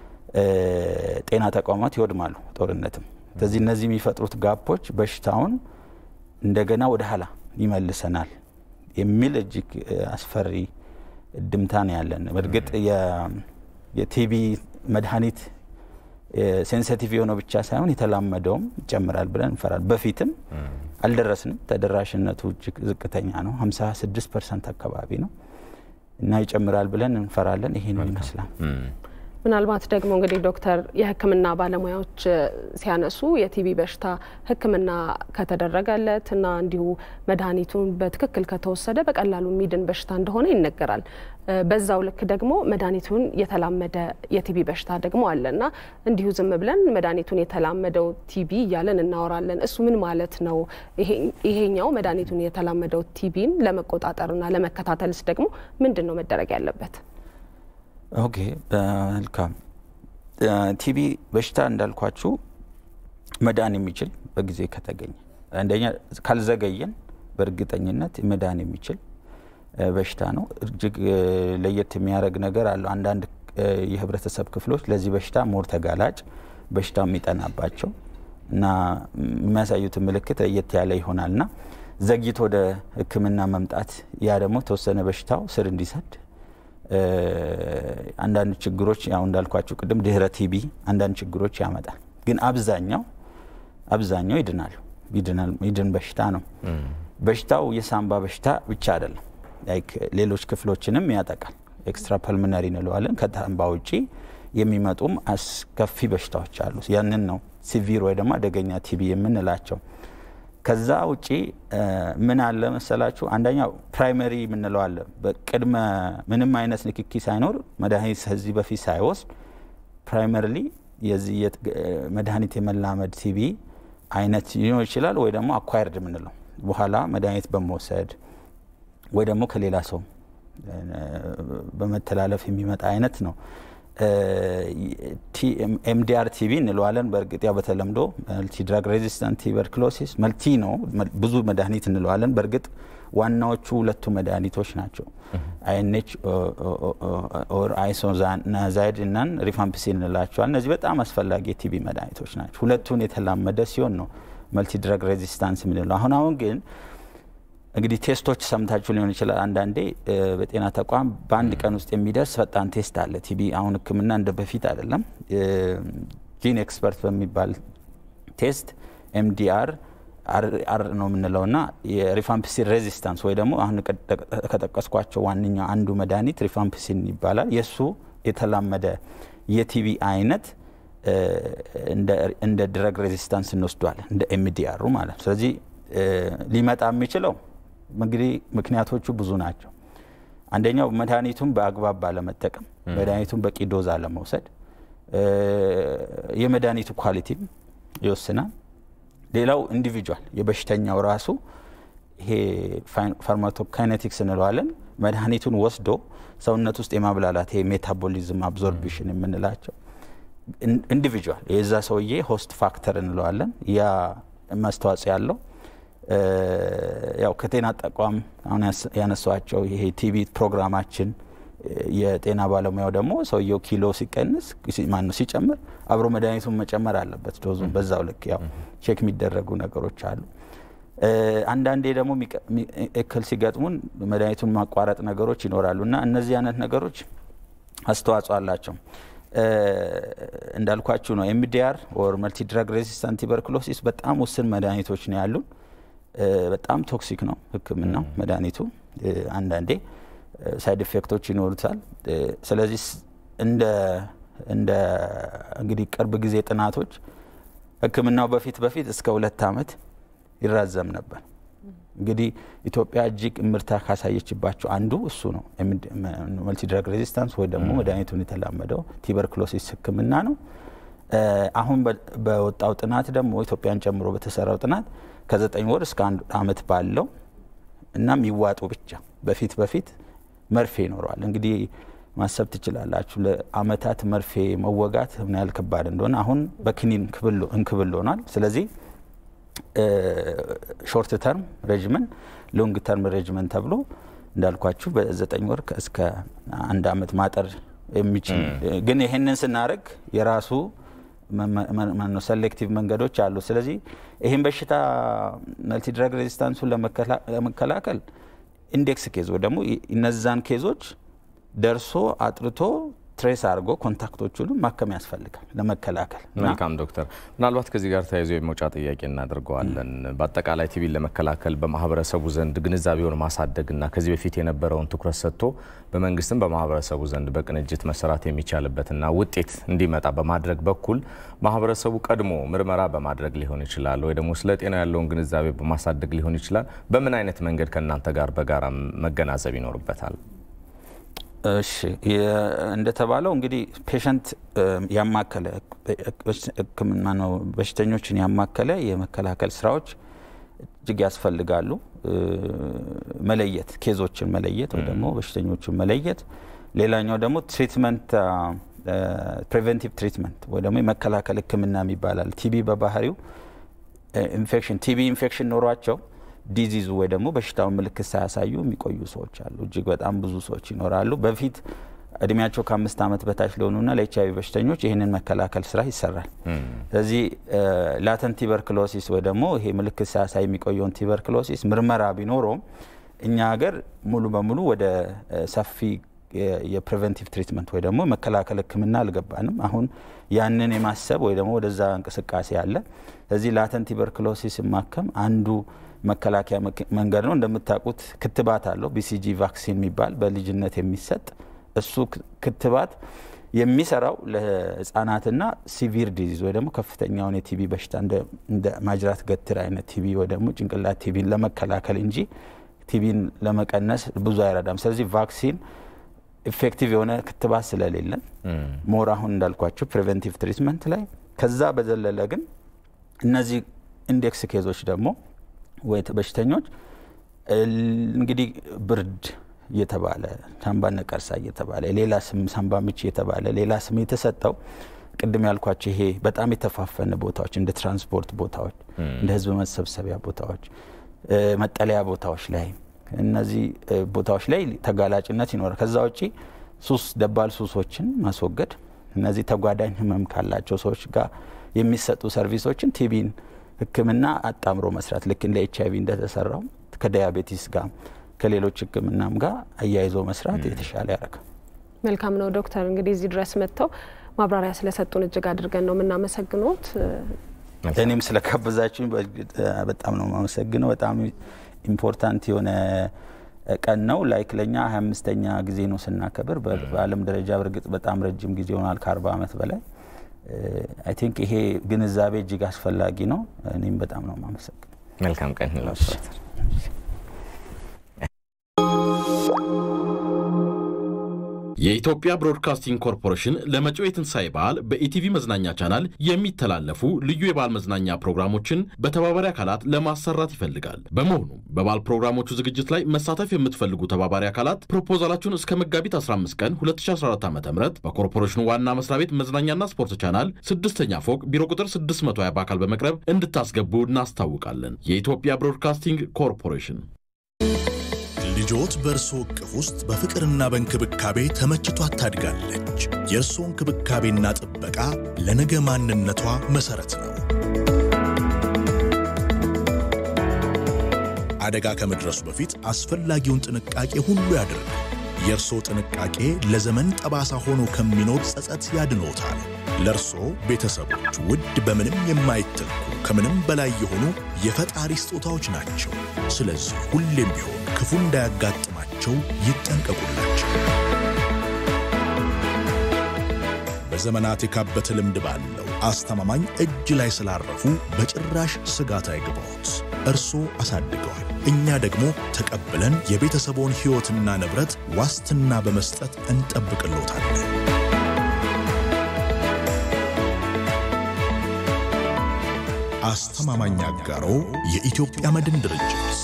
ጤና ተቋማት ይወድማሉ። ጦርነትም ስለዚህ እነዚህ የሚፈጥሩት ጋፖች በሽታውን እንደገና ወደ ኋላ ይመልሰናል የሚል እጅግ አስፈሪ ድምታ ነው ያለን። በእርግጥ የቲቢ መድኃኒት ሴንሲቲቭ የሆነው ብቻ ሳይሆን የተላመደውም ይጨምራል ብለን እንፈራል። በፊትም አልደረስንም። ተደራሽነቱ እጅግ ዝቅተኛ ነው። 56 ፐርሰንት አካባቢ ነው እና ይጨምራል ብለን እንፈራለን። ይሄን ይመስላል። ምናልባት ደግሞ እንግዲህ ዶክተር የሕክምና ባለሙያዎች ሲያነሱ የቲቢ በሽታ ሕክምና ከተደረገለት እና እንዲሁ መድኃኒቱን በትክክል ከተወሰደ በቀላሉ የሚድን በሽታ እንደሆነ ይነገራል። በዛው ልክ ደግሞ መድኃኒቱን የተላመደ የቲቢ በሽታ ደግሞ አለ እና እንዲሁ ዝም ብለን መድኃኒቱን የተላመደው ቲቢ እያለን እናወራለን። እሱ ምን ማለት ነው? ይሄኛው መድኃኒቱን የተላመደው ቲቢን ለመቆጣጠርና ለመከታተልስ ደግሞ ምንድን ነው መደረግ ያለበት? ኦኬ መልካም። ቲቢ በሽታ እንዳልኳችሁ መዳን የሚችል በጊዜ ከተገኘ አንደኛ ካልዘገየን በእርግጠኝነት መዳን የሚችል በሽታ ነው። እጅግ ለየት የሚያደርግ ነገር አለው። አንዳንድ የህብረተሰብ ክፍሎች ለዚህ በሽታ ሞር ተጋላጭ በሽታው የሚጠናባቸው እና የሚያሳዩት ምልክት ለየት ያለ ይሆናል እና ዘግይቶ ወደ ሕክምና መምጣት ያ ደግሞ ተወሰነ በሽታው ስር እንዲሰድ አንዳንድ ችግሮች ያው እንዳልኳቸው ቅድም ድህረ ቲቢ አንዳንድ ችግሮች ያመጣል። ግን አብዛኛው አብዛኛው ይድናል ይድን በሽታ ነው። በሽታው የሳምባ በሽታ ብቻ አይደለም፣ ላይክ ሌሎች ክፍሎችንም ያጠቃል። ኤክስትራ ፐልሚነሪ እንለዋለን። ከሳምባ ውጪ የሚመጡም አስከፊ በሽታዎች አሉ። ያንን ነው ሲቪር ወይ ደግሞ አደገኛ ቲቢ የምንላቸው። ከዛ ውጪ ምን አለ መሰላችሁ? አንደኛው ፕራይመሪ የምንለው አለ። በቅድመ ምንም አይነት ንክኪ ሳይኖር መድኃኒት ከዚህ በፊት ሳይወስድ ፕራይመሪሊ የዚህ መድኃኒት የመላመድ ቲቢ አይነት ሊኖር ይችላል። ወይ ደግሞ አኳየርድ የምንለው በኋላ መድኃኒት በመውሰድ ወይ ደግሞ ከሌላ ሰው በመተላለፍ የሚመጣ አይነት ነው። ኤምዲአር ቲቪ እንለዋለን። በእርግጥ ያው በተለምዶ መልቲ ድራግ ሬዚስታንት ቱበርክሎሲስ መልቲ ነው፣ ብዙ መድኃኒት እንለዋለን። በእርግጥ ዋናዎቹ ሁለቱ መድኃኒቶች ናቸው። አይኤንኤች ኦር አይሶዛናዛይድ እናን ሪፋምፒሲን እንላቸዋል። እነዚህ በጣም አስፈላጊ የቲቪ መድኃኒቶች ናቸው። ሁለቱን የተላመደ ሲሆን ነው መልቲ ድራግ ሬዚስታንስ የምንለው። አሁን አሁን ግን እንግዲህ ቴስቶች ሰምታችሁ ሊሆን ይችላል። አንዳንዴ በጤና ተቋም በአንድ ቀን ውስጥ የሚደርስ ፈጣን ቴስት አለ። ቲቢ አሁን ሕክምና እንደ በፊት አይደለም። ጂን ኤክስፐርት በሚባል ቴስት ኤምዲአር አር ነው የምንለው ና የሪፋምፒሲን ሬዚስታንስ ወይ ደግሞ አሁን ከጠቀስኳቸው ዋነኛ አንዱ መድኃኒት ሪፋምፒሲን ይባላል። የእሱ የተላመደ የቲቢ አይነት እንደ ድረግ ሬዚስታንስ እንወስዷለን እንደ ኤምዲአሩ ማለት ነው። ስለዚህ ሊመጣ የሚችለው እንግዲህ ምክንያቶቹ ብዙ ናቸው። አንደኛው መድኃኒቱን በአግባብ ባለመጠቀም፣ መድኃኒቱን በቂ ዶዝ አለመውሰድ፣ የመድኃኒቱ ኳሊቲም ይወስናል። ሌላው ኢንዲቪጁዋል የበሽተኛው ራሱ ይሄ ፋርማኮካይኔቲክስ እንለዋለን መድኃኒቱን ወስዶ ሰውነት ውስጥ የማብላላት ይሄ ሜታቦሊዝም አብዞርቢሽን የምንላቸው ኢንዲቪጁዋል የዛ ሰውዬ ሆስት ፋክተር እንለዋለን ያ ማስተዋጽኦ ያለው ያው ከጤና ተቋም አሁን ያነሷቸው ይሄ ቲቪ ፕሮግራማችን የጤና ባለሙያው ደግሞ ሰውየው ኪሎ ሲቀንስ ማነው ሲጨምር አብሮ መድኃኒቱን መጨመር አለበት ዶዙን በዛው ልክ ያው ቼክ የሚደረጉ ነገሮች አሉ። አንዳንዴ ደግሞ እክል ሲገጥሙን መድኃኒቱን ማቋረጥ ነገሮች ይኖራሉ እና እነዚህ አይነት ነገሮች አስተዋጽኦ አላቸው። እንዳልኳችሁ ነው ኤምዲአር ኦር መልቲ ድራግ ሬዚስታንት ቱበርኩሎሲስ በጣም ውስን መድኃኒቶች ነው ያሉን። በጣም ቶክሲክ ነው ሕክምናው መድኃኒቱ አንዳንዴ ሳይድ ኢፌክቶች ይኖሩታል። ስለዚህ እንደ እንደ እንግዲህ ቅርብ ጊዜ ጥናቶች ሕክምናው በፊት በፊት እስከ ሁለት ዓመት ይራዘም ነበር። እንግዲህ ኢትዮጵያ እጅግ እምርታ ካሳየችባቸው አንዱ እሱ ነው። መልቲ ድራግ ሬዚስታንስ ወይ ደግሞ መድኃኒቱን የተላመደው ቲበርክሎሲስ ህክምና ነው። አሁን በወጣው ጥናት ደግሞ ኢትዮጵያን ጨምሮ በተሰራው ጥናት ከዘጠኝ ወር እስከ አንድ ዓመት ባለው እና የሚዋጡ ብቻ በፊት በፊት መርፌ ይኖረዋል። እንግዲህ ማሰብ ትችላላችሁ ለአመታት መርፌ መወጋት ምን ያህል ከባድ እንደሆነ አሁን በክኒን እንክብል ሆኗል። ስለዚህ ሾርት ተርም ሬጅመን ሎንግ ተርም ሬጅመን ተብሎ እንዳልኳችሁ በዘጠኝ ወር እስከ አንድ አመት ማጠር የሚችል ግን ይህንን ስናደርግ የራሱ ሰሌክቲቭ መንገዶች አሉ። ስለዚህ ይህን በሽታ መልቲ ድራግ ሬዚስታንሱን ለመከላከል ኢንዴክስ ኬዝ ወይ ደግሞ እነዛን ኬዞች ደርሶ አጥርቶ ትሬስ አድርጎ ኮንታክቶቹንም ማከም ያስፈልጋል ለመከላከል። መልካም ዶክተር፣ ምናልባት ከዚህ ጋር ተያይዞ የመውጫ ጥያቄ እናደርገዋለን። በአጠቃላይ ቲቢን ለመከላከል በማህበረሰቡ ዘንድ ግንዛቤውን ማሳደግና ከዚህ በፊት የነበረውን ትኩረት ሰጥቶ በመንግስትም በማህበረሰቡ ዘንድ በቅንጅት መሰራት የሚቻልበትና ውጤት እንዲመጣ በማድረግ በኩል ማህበረሰቡ ቀድሞ ምርመራ በማድረግ ሊሆን ይችላል ወይ ደግሞ ስለ ጤና ያለውን ግንዛቤ በማሳደግ ሊሆን ይችላል። በምን አይነት መንገድ ከእናንተ ጋር በጋራ መገናዘብ ይኖርበታል? እሺ እንደተባለው እንግዲህ ፔሸንት ያማከለ ሕክምና ነው በሽተኞችን ያማከለ የመከላከል ስራዎች እጅግ ያስፈልጋሉ። መለየት ኬዞችን መለየት ወይ ደግሞ በሽተኞችን መለየት። ሌላኛው ደግሞ ትሪትመንት ፕሪቨንቲቭ ትሪትመንት ወይ ደግሞ የመከላከል ሕክምና ይባላል። ቲቢ በባህሪው ኢንፌክሽን ቲቢ ኢንፌክሽን ኖሯቸው ዲዚዙ ወይ ደግሞ በሽታውን ምልክት ሳያሳዩ የሚቆዩ ሰዎች አሉ። እጅግ በጣም ብዙ ሰዎች ይኖራሉ። በፊት እድሜያቸው ከአምስት ዓመት በታች ለሆኑና ለኤች አይቪ በሽተኞች ይህንን መከላከል ስራ ይሰራል። ስለዚህ ላተንት ቲበርክሎሲስ ወይ ደግሞ ይሄ ምልክት ሳያሳይ የሚቆየውን ቲበርክሎሲስ ምርመራ ቢኖረውም እኛ ሀገር ሙሉ በሙሉ ወደ ሰፊ የፕሪቨንቲቭ ትሪትመንት ወይ ደግሞ መከላከል ህክምና አልገባንም። አሁን ያንን የማሰብ ወይ ደግሞ ወደዛ እንቅስቃሴ አለ። ስለዚህ ላተንት ቲበርክሎሲስ ማከም አንዱ መከላከያ መንገድ ነው። እንደምታውቁት ክትባት አለው ቢሲጂ ቫክሲን የሚባል በልጅነት የሚሰጥ እሱ ክትባት የሚሰራው ለህጻናትና ሲቪር ዲዚዝ ወይ ደግሞ ከፍተኛውን የቲቢ በሽታ እንደ ማጅራት ገትር አይነት ቲቢ ወይ ደግሞ ጭንቅላት ቲቢን ለመከላከል እንጂ ቲቢን ለመቀነስ ብዙ አይረዳም። ስለዚህ ቫክሲን ኢፌክቲቭ የሆነ ክትባት ስለሌለን ሞር አሁን እንዳልኳቸው ፕሪቨንቲቭ ትሪትመንት ላይ ከዛ በዘለለ ግን እነዚህ ኢንዴክስ ኬዞች ደግሞ ወይ በሽተኞች እንግዲህ ብርድ እየተባለ ሳምባ ነቀርሳ እየተባለ ሌላ ስም ሳምባ ምች እየተባለ ሌላ ስም የተሰጠው ቅድም ያልኳቸው ይሄ በጣም የተፋፈነ ቦታዎች እንደ ትራንስፖርት ቦታዎች፣ እንደ ህዝብ መሰብሰቢያ ቦታዎች፣ መጠለያ ቦታዎች ላይ እነዚህ ቦታዎች ላይ ተጋላጭነት ይኖራል። ከዛ ውጪ ሱስ ደባል ሱሶችን ማስወገድ እነዚህ ተጓዳኝ ህመም ካላቸው ሰዎች ጋር የሚሰጡ ሰርቪሶችን ቲቢን ህክምና አጣምሮ መስራት ልክ እንደ ኤች አይቪ እንደተሰራው ከዲያቤቲስ ጋር ከሌሎች ህክምናም ጋር አያይዞ መስራት የተሻለ ያደርጋል። መልካም ነው ዶክተር፣ እንግዲህ እዚህ ድረስ መጥተው ማብራሪያ ስለሰጡን እጅግ አድርገን ነው የምናመሰግኖት። እኔም ስለጋበዛችሁኝ በጣም ነው የማመሰግነው። በጣም ኢምፖርታንት የሆነ ቀን ነው። ላይክ ለኛ ሀያ አምስተኛ ጊዜ ነው ስናከብር። በዓለም ደረጃ በእርግጥ በጣም ረጅም ጊዜ ሆኗል፣ ከአርባ ዓመት በላይ አይ ቲንክ ይሄ ግንዛቤ እጅግ አስፈላጊ ነው። እኔም በጣም ነው ማመሰግን። መልካም ቀን ይላቸው። የኢትዮጵያ ብሮድካስቲንግ ኮርፖሬሽን ለመጪው የትንሣኤ በዓል በኢቲቪ መዝናኛ ቻናል የሚተላለፉ ልዩ የበዓል መዝናኛ ፕሮግራሞችን በተባባሪ አካላት ለማሰራት ይፈልጋል። በመሆኑም በበዓል ፕሮግራሞቹ ዝግጅት ላይ መሳተፍ የምትፈልጉ ተባባሪ አካላት ፕሮፖዛላችሁን እስከ መጋቢት 15 ቀን 2014 ዓ ም በኮርፖሬሽኑ ዋና መስሪያ ቤት መዝናኛና ስፖርት ቻናል ስድስተኛ ፎቅ ቢሮ ቁጥር 620 በአካል በመቅረብ እንድታስገቡ እናስታውቃለን። የኢትዮጵያ ብሮድካስቲንግ ኮርፖሬሽን ልጆት በእርሶ እቅፍ ውስጥ በፍቅርና በእንክብካቤ ተመችቷት ታድጋለች። የእርሶ እንክብካቤና ጥበቃ ለነገ ማንነቷ መሠረት ነው። አደጋ ከመድረሱ በፊት አስፈላጊውን ጥንቃቄ ሁሉ ያድርግ። የእርሶ ጥንቃቄ ለዘመን ጠባሳ ሆኖ ከሚኖር ጸጸት ያድኖታል። ለእርሶ ቤተሰቦች ውድ በምንም የማይተኩ ከምንም በላይ የሆኑ የፈጣሪ ስጦታዎች ናቸው። ስለዚህ ሁሌም ቢሆን ክፉ እንዳያጋጥማቸው ይጠንቀቁላቸው። በዘመናት የካበተ ልምድ ባለው አስተማማኝ እጅ ላይ ስላረፉ በጭራሽ ስጋት አይግባዎት። እርሶ አሳድገዋል፣ እኛ ደግሞ ተቀብለን የቤተሰቦን ሕይወትና ንብረት ዋስትና በመስጠት እንጠብቅሎታለን። አስተማማኝ አጋሮ የኢትዮጵያ መድን ድርጅት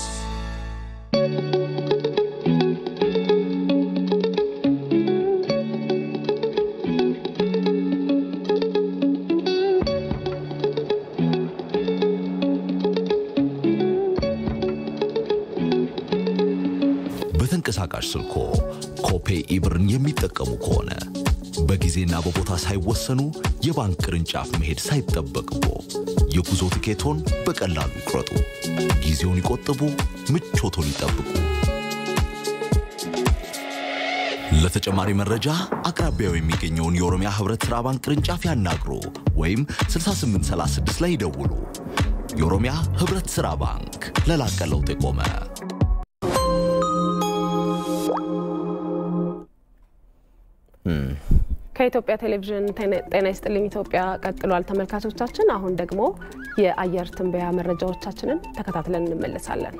በተንቀሳቃሽ ስልኮ ኮፔ ኢብርን የሚጠቀሙ ከሆነ በጊዜና በቦታ ሳይወሰኑ የባንክ ቅርንጫፍ መሄድ ሳይጠበቅቦ የጉዞ ትኬቶን በቀላሉ ይቁረጡ። ጊዜውን ይቆጥቡ፣ ምቾቶን ይጠብቁ። ለተጨማሪ መረጃ አቅራቢያው የሚገኘውን የኦሮሚያ ህብረት ሥራ ባንክ ቅርንጫፍ ያናግሩ ወይም 6836 ላይ ይደውሉ። የኦሮሚያ ህብረት ሥራ ባንክ ለላቀ ለውጥ የቆመ ከኢትዮጵያ ቴሌቪዥን ጤና ይስጥልኝ ኢትዮጵያ ቀጥሏል። ተመልካቾቻችን አሁን ደግሞ የአየር ትንበያ መረጃዎቻችንን ተከታትለን እንመለሳለን።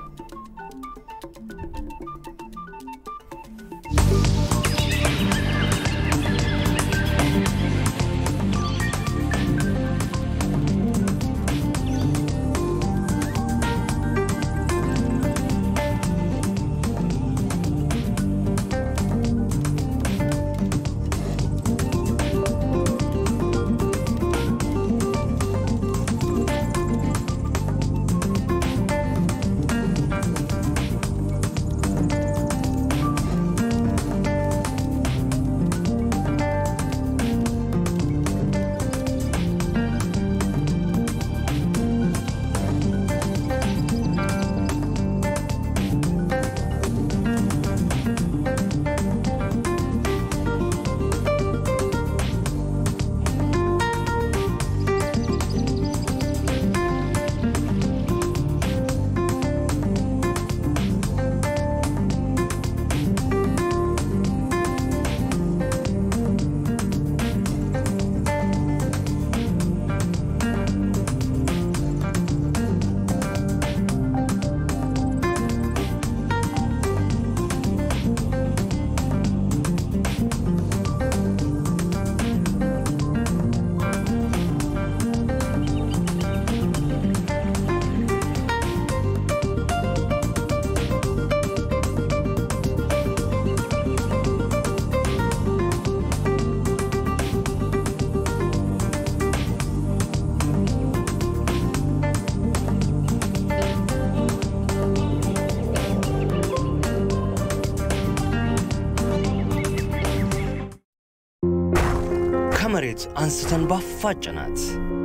ከመሬት አንስተን ባፋጨናት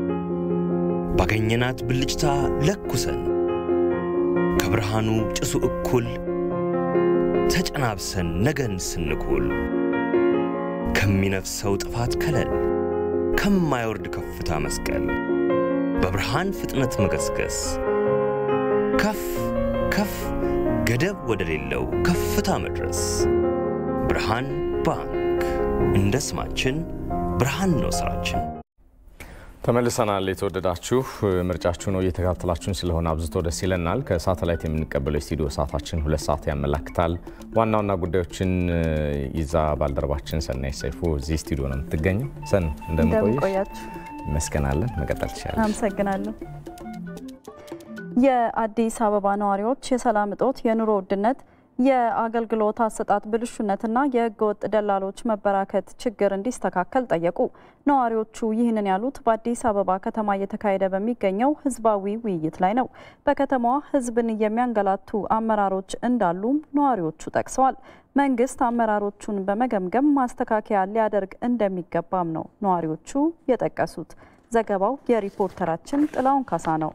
ባገኘናት ብልጭታ ለኩሰን ከብርሃኑ ጭሱ እኩል ተጨናብሰን ነገን ስንኩል ከሚነፍሰው ጥፋት ከለል ከማይወርድ ከፍታ መስቀል በብርሃን ፍጥነት መገስገስ ከፍ ከፍ ገደብ ወደሌለው ከፍታ መድረስ ብርሃን ባንክ እንደ ስማችን ብርሃን ነው ስራችን። ተመልሰናል። የተወደዳችሁ ምርጫችሁ ነው እየተከታተላችሁን ስለሆነ አብዝቶ ደስ ይለናል። ከሳተላይት የምንቀበለው የስቱዲዮ ሰዓታችን ሁለት ሰዓት ያመላክታል። ዋና ዋና ጉዳዮችን ይዛ ባልደረባችን ሰናይ ሰይፉ እዚህ ስቱዲዮ ነው የምትገኘው። ሰን እንደምንቆየሽ ይመስገናለን። መቀጠል ትችላለች። አመሰግናለሁ። የአዲስ አበባ ነዋሪዎች የሰላም እጦት፣ የኑሮ ውድነት የአገልግሎት አሰጣጥ ብልሹነትና የህገወጥ ደላሎች መበራከት ችግር እንዲስተካከል ጠየቁ። ነዋሪዎቹ ይህንን ያሉት በአዲስ አበባ ከተማ እየተካሄደ በሚገኘው ህዝባዊ ውይይት ላይ ነው። በከተማዋ ህዝብን የሚያንገላቱ አመራሮች እንዳሉም ነዋሪዎቹ ጠቅሰዋል። መንግስት አመራሮቹን በመገምገም ማስተካከያ ሊያደርግ እንደሚገባም ነው ነዋሪዎቹ የጠቀሱት። ዘገባው የሪፖርተራችን ጥላውን ካሳ ነው።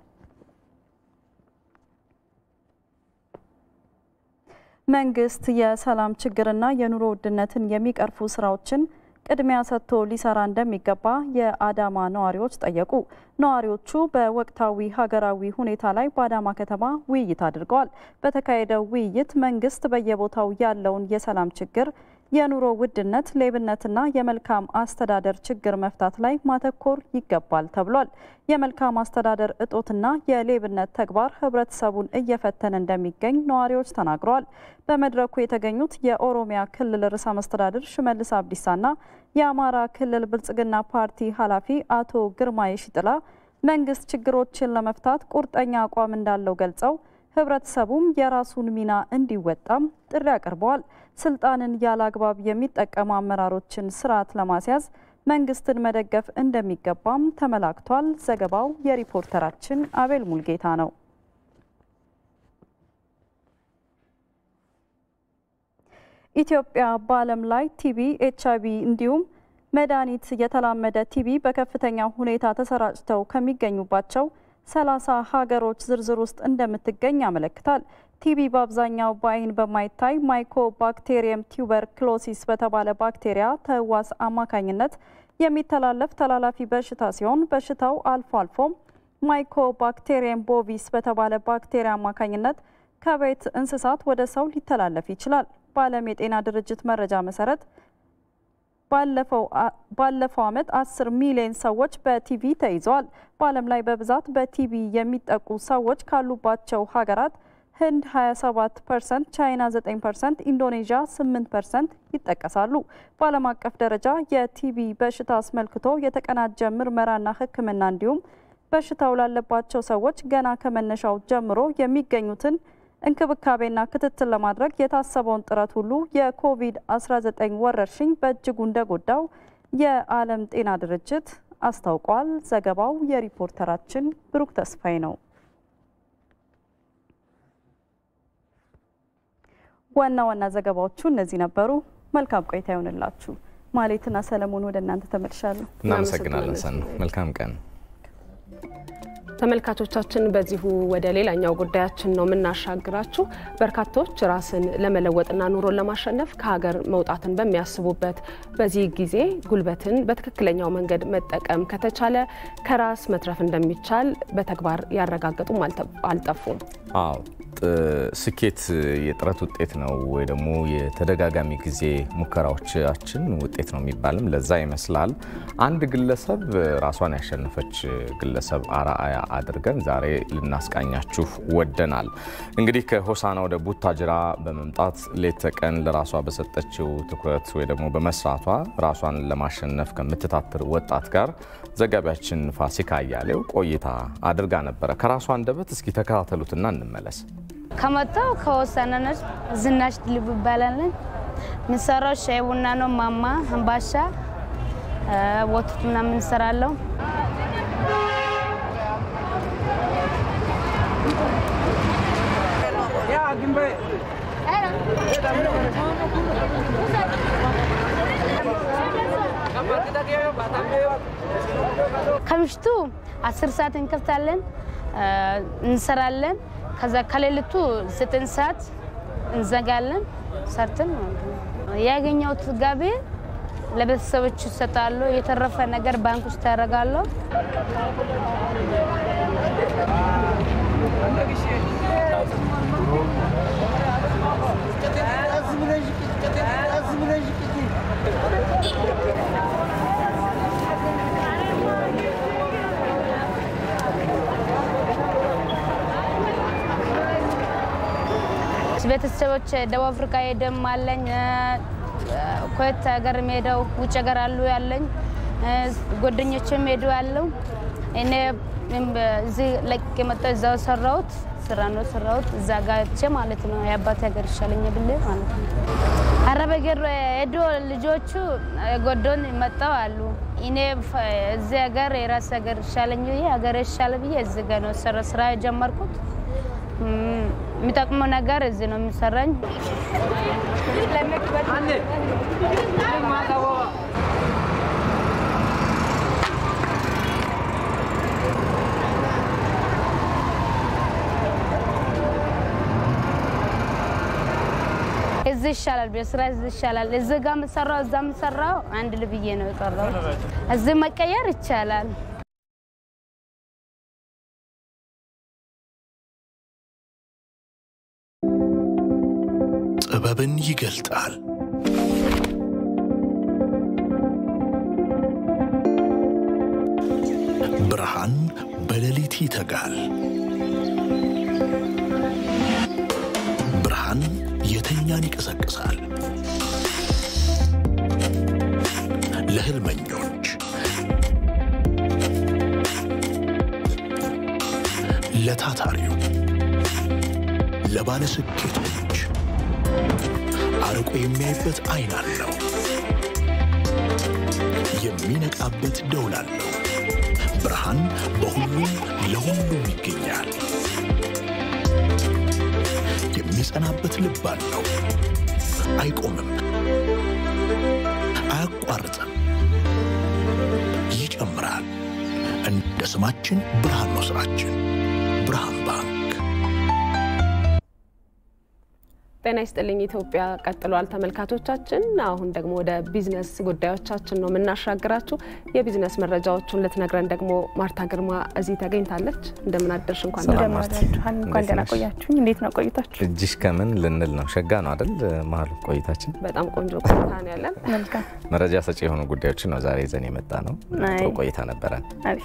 መንግስት የሰላም ችግርና የኑሮ ውድነትን የሚቀርፉ ስራዎችን ቅድሚያ ሰጥቶ ሊሰራ እንደሚገባ የአዳማ ነዋሪዎች ጠየቁ። ነዋሪዎቹ በወቅታዊ ሀገራዊ ሁኔታ ላይ በአዳማ ከተማ ውይይት አድርገዋል። በተካሄደው ውይይት መንግስት በየቦታው ያለውን የሰላም ችግር የኑሮ ውድነት፣ ሌብነትና የመልካም አስተዳደር ችግር መፍታት ላይ ማተኮር ይገባል ተብሏል። የመልካም አስተዳደር እጦትና የሌብነት ተግባር ህብረተሰቡን እየፈተነ እንደሚገኝ ነዋሪዎች ተናግረዋል። በመድረኩ የተገኙት የኦሮሚያ ክልል ርዕሰ መስተዳድር ሽመልስ አብዲሳና የአማራ ክልል ብልጽግና ፓርቲ ኃላፊ አቶ ግርማይ ሽጥላ መንግስት ችግሮችን ለመፍታት ቁርጠኛ አቋም እንዳለው ገልጸው ህብረተሰቡም የራሱን ሚና እንዲወጣም ጥሪ አቅርበዋል። ስልጣንን ያለ አግባብ የሚጠቀሙ አመራሮችን ስርዓት ለማስያዝ መንግስትን መደገፍ እንደሚገባም ተመላክቷል። ዘገባው የሪፖርተራችን አቤል ሙልጌታ ነው። ኢትዮጵያ በዓለም ላይ ቲቢ፣ ኤች አይቪ እንዲሁም መድኃኒት የተላመደ ቲቢ በከፍተኛ ሁኔታ ተሰራጭተው ከሚገኙባቸው ሰላሳ ሀገሮች ዝርዝር ውስጥ እንደምትገኝ ያመለክታል። ቲቢ በአብዛኛው በአይን በማይታይ ማይኮ ባክቴሪየም ቱበርክሎሲስ በተባለ ባክቴሪያ ተህዋስ አማካኝነት የሚተላለፍ ተላላፊ በሽታ ሲሆን በሽታው አልፎ አልፎም ማይኮ ባክቴሪየም ቦቪስ በተባለ ባክቴሪያ አማካኝነት ከቤት እንስሳት ወደ ሰው ሊተላለፍ ይችላል። በዓለም የጤና ድርጅት መረጃ መሰረት ባለፈው ዓመት 10 ሚሊዮን ሰዎች በቲቪ ተይዘዋል። በዓለም ላይ በብዛት በቲቪ የሚጠቁ ሰዎች ካሉባቸው ሀገራት ህንድ 27 ፐርሰንት፣ ቻይና 9 ፐርሰንት፣ ኢንዶኔዥያ 8 ፐርሰንት ይጠቀሳሉ። በዓለም አቀፍ ደረጃ የቲቪ በሽታ አስመልክቶ የተቀናጀ ምርመራና ሕክምና እንዲሁም በሽታው ላለባቸው ሰዎች ገና ከመነሻው ጀምሮ የሚገኙትን እንክብካቤና ክትትል ለማድረግ የታሰበውን ጥረት ሁሉ የኮቪድ-19 ወረርሽኝ በእጅጉ እንደጎዳው የዓለም ጤና ድርጅት አስታውቋል። ዘገባው የሪፖርተራችን ብሩክ ተስፋዬ ነው። ዋና ዋና ዘገባዎቹ እነዚህ ነበሩ። መልካም ቆይታ ይሆንላችሁ። ማሌትና ሰለሞን ወደ እናንተ ተመልሻለሁ። እናመሰግናለን ሰን መልካም ቀን። ተመልካቾቻችን በዚሁ ወደ ሌላኛው ጉዳያችን ነው የምናሻግራችሁ። በርካቶች ራስን ለመለወጥና ኑሮን ለማሸነፍ ከሀገር መውጣትን በሚያስቡበት በዚህ ጊዜ ጉልበትን በትክክለኛው መንገድ መጠቀም ከተቻለ ከራስ መትረፍ እንደሚቻል በተግባር ያረጋገጡም አልጠፉም። አዎ ስኬት የጥረት ውጤት ነው ወይ ደግሞ የተደጋጋሚ ጊዜ ሙከራዎቻችን ውጤት ነው የሚባልም ለዛ ይመስላል። አንድ ግለሰብ ራሷን ያሸነፈች ግለሰብ አርአያ አድርገን ዛሬ ልናስቃኛችሁ ወደናል። እንግዲህ ከሆሳና ወደ ቡታጅራ በመምጣት ሌት ተቀን ለራሷ በሰጠችው ትኩረት ወይ ደግሞ በመስራቷ ራሷን ለማሸነፍ ከምትታትር ወጣት ጋር ዘጋቢያችን ፋሲካ አያሌው ቆይታ አድርጋ ነበረ። ከራሷ አንደበት እስኪ ተከታተሉትና እንመለስ። ከመጣው ከሆሳና ነች። ዝናሽ ድልቡ ይባላለን። የምንሰራው ሻይ ቡና ነው። ማማ አምባሻ፣ ወተት ምናምን እንሰራለሁ። ከምሽቱ አስር ሰዓት እንከፍታለን እንሰራለን። ከዛ ከሌሊቱ ዘጠኝ ሰዓት እንዘጋለን። ሰርተን ያገኘሁት ገቢ ለቤተሰቦች ይሰጣለሁ። የተረፈ ነገር ባንክ ውስጥ ያደርጋለሁ። ቤተሰቦች ደቡብ አፍሪካ ሄደም አለኝ፣ ኩዌት ሀገር ሄደው ውጭ ሀገር አሉ ያለኝ ጓደኞችም ሄዱ ያለው እኔ እዚህ ለቅቄ መጣሁ። እዛው ሰራሁት ስራ ነው ሰራሁት እዛ ጋቼ ማለት ነው። የአባቴ ሀገር ይሻለኝ ብል ማለት ነው። አረብ ሀገር ሄዶ ልጆቹ ጎዶን መጣው አሉ። እኔ እዚህ ሀገር የራስ ሀገር ይሻለኝ ብዬ ሀገር ይሻለ ብዬ እዚህ ጋ ነው ስራ ስራ የጀመርኩት። የሚጠቅመው ነገር እዚህ ነው የሚሰራኝ። እዚህ ይሻላል፣ በስራ እዚህ ይሻላል። እዚህ ጋር የምሰራው እዛ የምሰራው አንድ ልብዬ ነው የቀረው። እዚህ መቀየር ይቻላል። ጥበብን ይገልጣል። ብርሃን በሌሊት ይተጋል። ብርሃን የተኛን ይቀሰቅሳል። ለህልመኞች፣ ለታታሪው፣ ለባለስኬቶች አርቆ የሚያይበት አይን አለው። የሚነቃበት ደውል አለው። ብርሃን በሁሉም ለሁሉም ይገኛል። የሚጸናበት ልብ አለው። አይቆምም፣ አያቋርጥም፣ ይጨምራል። እንደ ስማችን ብርሃን ነው ስራችን። ብርሃን ባንክ። ጤና ይስጥልኝ ኢትዮጵያ ቀጥሏል ተመልካቾቻችን። አሁን ደግሞ ወደ ቢዝነስ ጉዳዮቻችን ነው የምናሻግራችሁ። የቢዝነስ መረጃዎቹን ልትነግረን ደግሞ ማርታ ግርማ እዚህ ተገኝታለች። እንደምን አደርሽ? እንኳን ሰላም ማርታ። እንኳን ደህና ቆያችሁኝ። እንዴት ነው ቆይታችሁ? እጅሽ ከምን ልንል ነው? ሸጋ ነው አይደል? መሀሉ ቆይታችን በጣም ቆንጆ ቆይታ ነው ያለን። መልካም መረጃ ሰጪ የሆኑ ጉዳዮችን ነው ዛሬ ይዘን የመጣ ነው። ጥሩ ቆይታ ነበረን። አሪፍ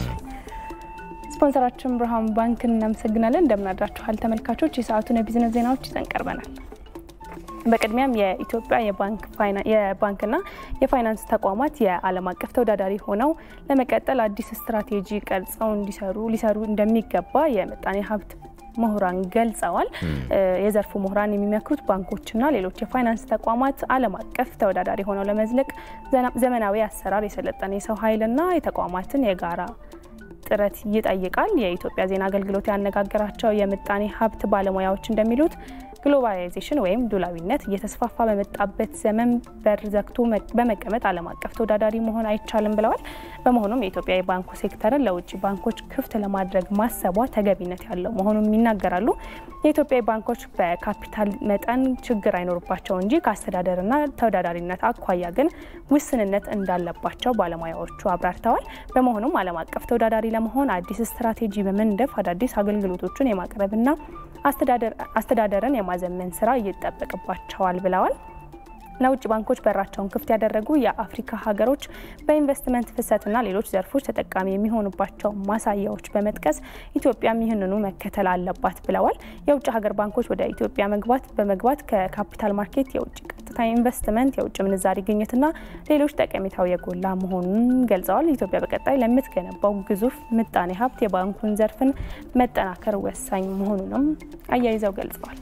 ስፖንሰራችን ብርሃን ባንክን እናመሰግናለን። እንደምናድራችኋል ተመልካቾች፣ የሰዓቱን የቢዝነስ ዜናዎች ይዘን ቀርበናል። በቅድሚያም የኢትዮጵያ የባንክና የፋይናንስ ተቋማት የዓለም አቀፍ ተወዳዳሪ ሆነው ለመቀጠል አዲስ ስትራቴጂ ቀርጸው እንዲሰሩ ሊሰሩ እንደሚገባ የምጣኔ ሀብት ምሁራን ገልጸዋል። የዘርፉ ምሁራን የሚመክሩት ባንኮችና ሌሎች የፋይናንስ ተቋማት ዓለም አቀፍ ተወዳዳሪ ሆነው ለመዝለቅ ዘመናዊ አሰራር፣ የሰለጠነ የሰው ኃይልና የተቋማትን የጋራ ጥረት ይጠይቃል። የኢትዮጵያ ዜና አገልግሎት ያነጋገራቸው የምጣኔ ሀብት ባለሙያዎች እንደሚሉት ግሎባላይዜሽን ወይም ዱላዊነት እየተስፋፋ በመጣበት ዘመን በር ዘግቶ በመቀመጥ ዓለም አቀፍ ተወዳዳሪ መሆን አይቻልም ብለዋል። በመሆኑም የኢትዮጵያ የባንኩ ሴክተርን ለውጭ ባንኮች ክፍት ለማድረግ ማሰቧ ተገቢነት ያለው መሆኑን ይናገራሉ። የኢትዮጵያ ባንኮች በካፒታል መጠን ችግር አይኖርባቸው እንጂ ከአስተዳደርና ተወዳዳሪነት አኳያ ግን ውስንነት እንዳለባቸው ባለሙያዎቹ አብራርተዋል። በመሆኑም ዓለም አቀፍ ተወዳዳሪ ለመሆን አዲስ ስትራቴጂ በመንደፍ አዳዲስ አገልግሎቶችን የማቅረብና አስተዳደርን የማዘመን ስራ ይጠበቅባቸዋል ብለዋል። ለውጭ ባንኮች በራቸውን ክፍት ያደረጉ የአፍሪካ ሀገሮች በኢንቨስትመንት ፍሰትና ሌሎች ዘርፎች ተጠቃሚ የሚሆኑባቸው ማሳያዎች በመጥቀስ ኢትዮጵያም ይህንኑ መከተል አለባት ብለዋል። የውጭ ሀገር ባንኮች ወደ ኢትዮጵያ መግባት በመግባት ከካፒታል ማርኬት የውጭ ቀጥታ ኢንቨስትመንት፣ የውጭ ምንዛሪ ግኝትና ሌሎች ጠቀሜታው የጎላ መሆኑን ገልጸዋል። ኢትዮጵያ በቀጣይ ለምትገነባው ግዙፍ ምጣኔ ሀብት የባንኩን ዘርፍን መጠናከር ወሳኝ መሆኑንም አያይዘው ገልጸዋል።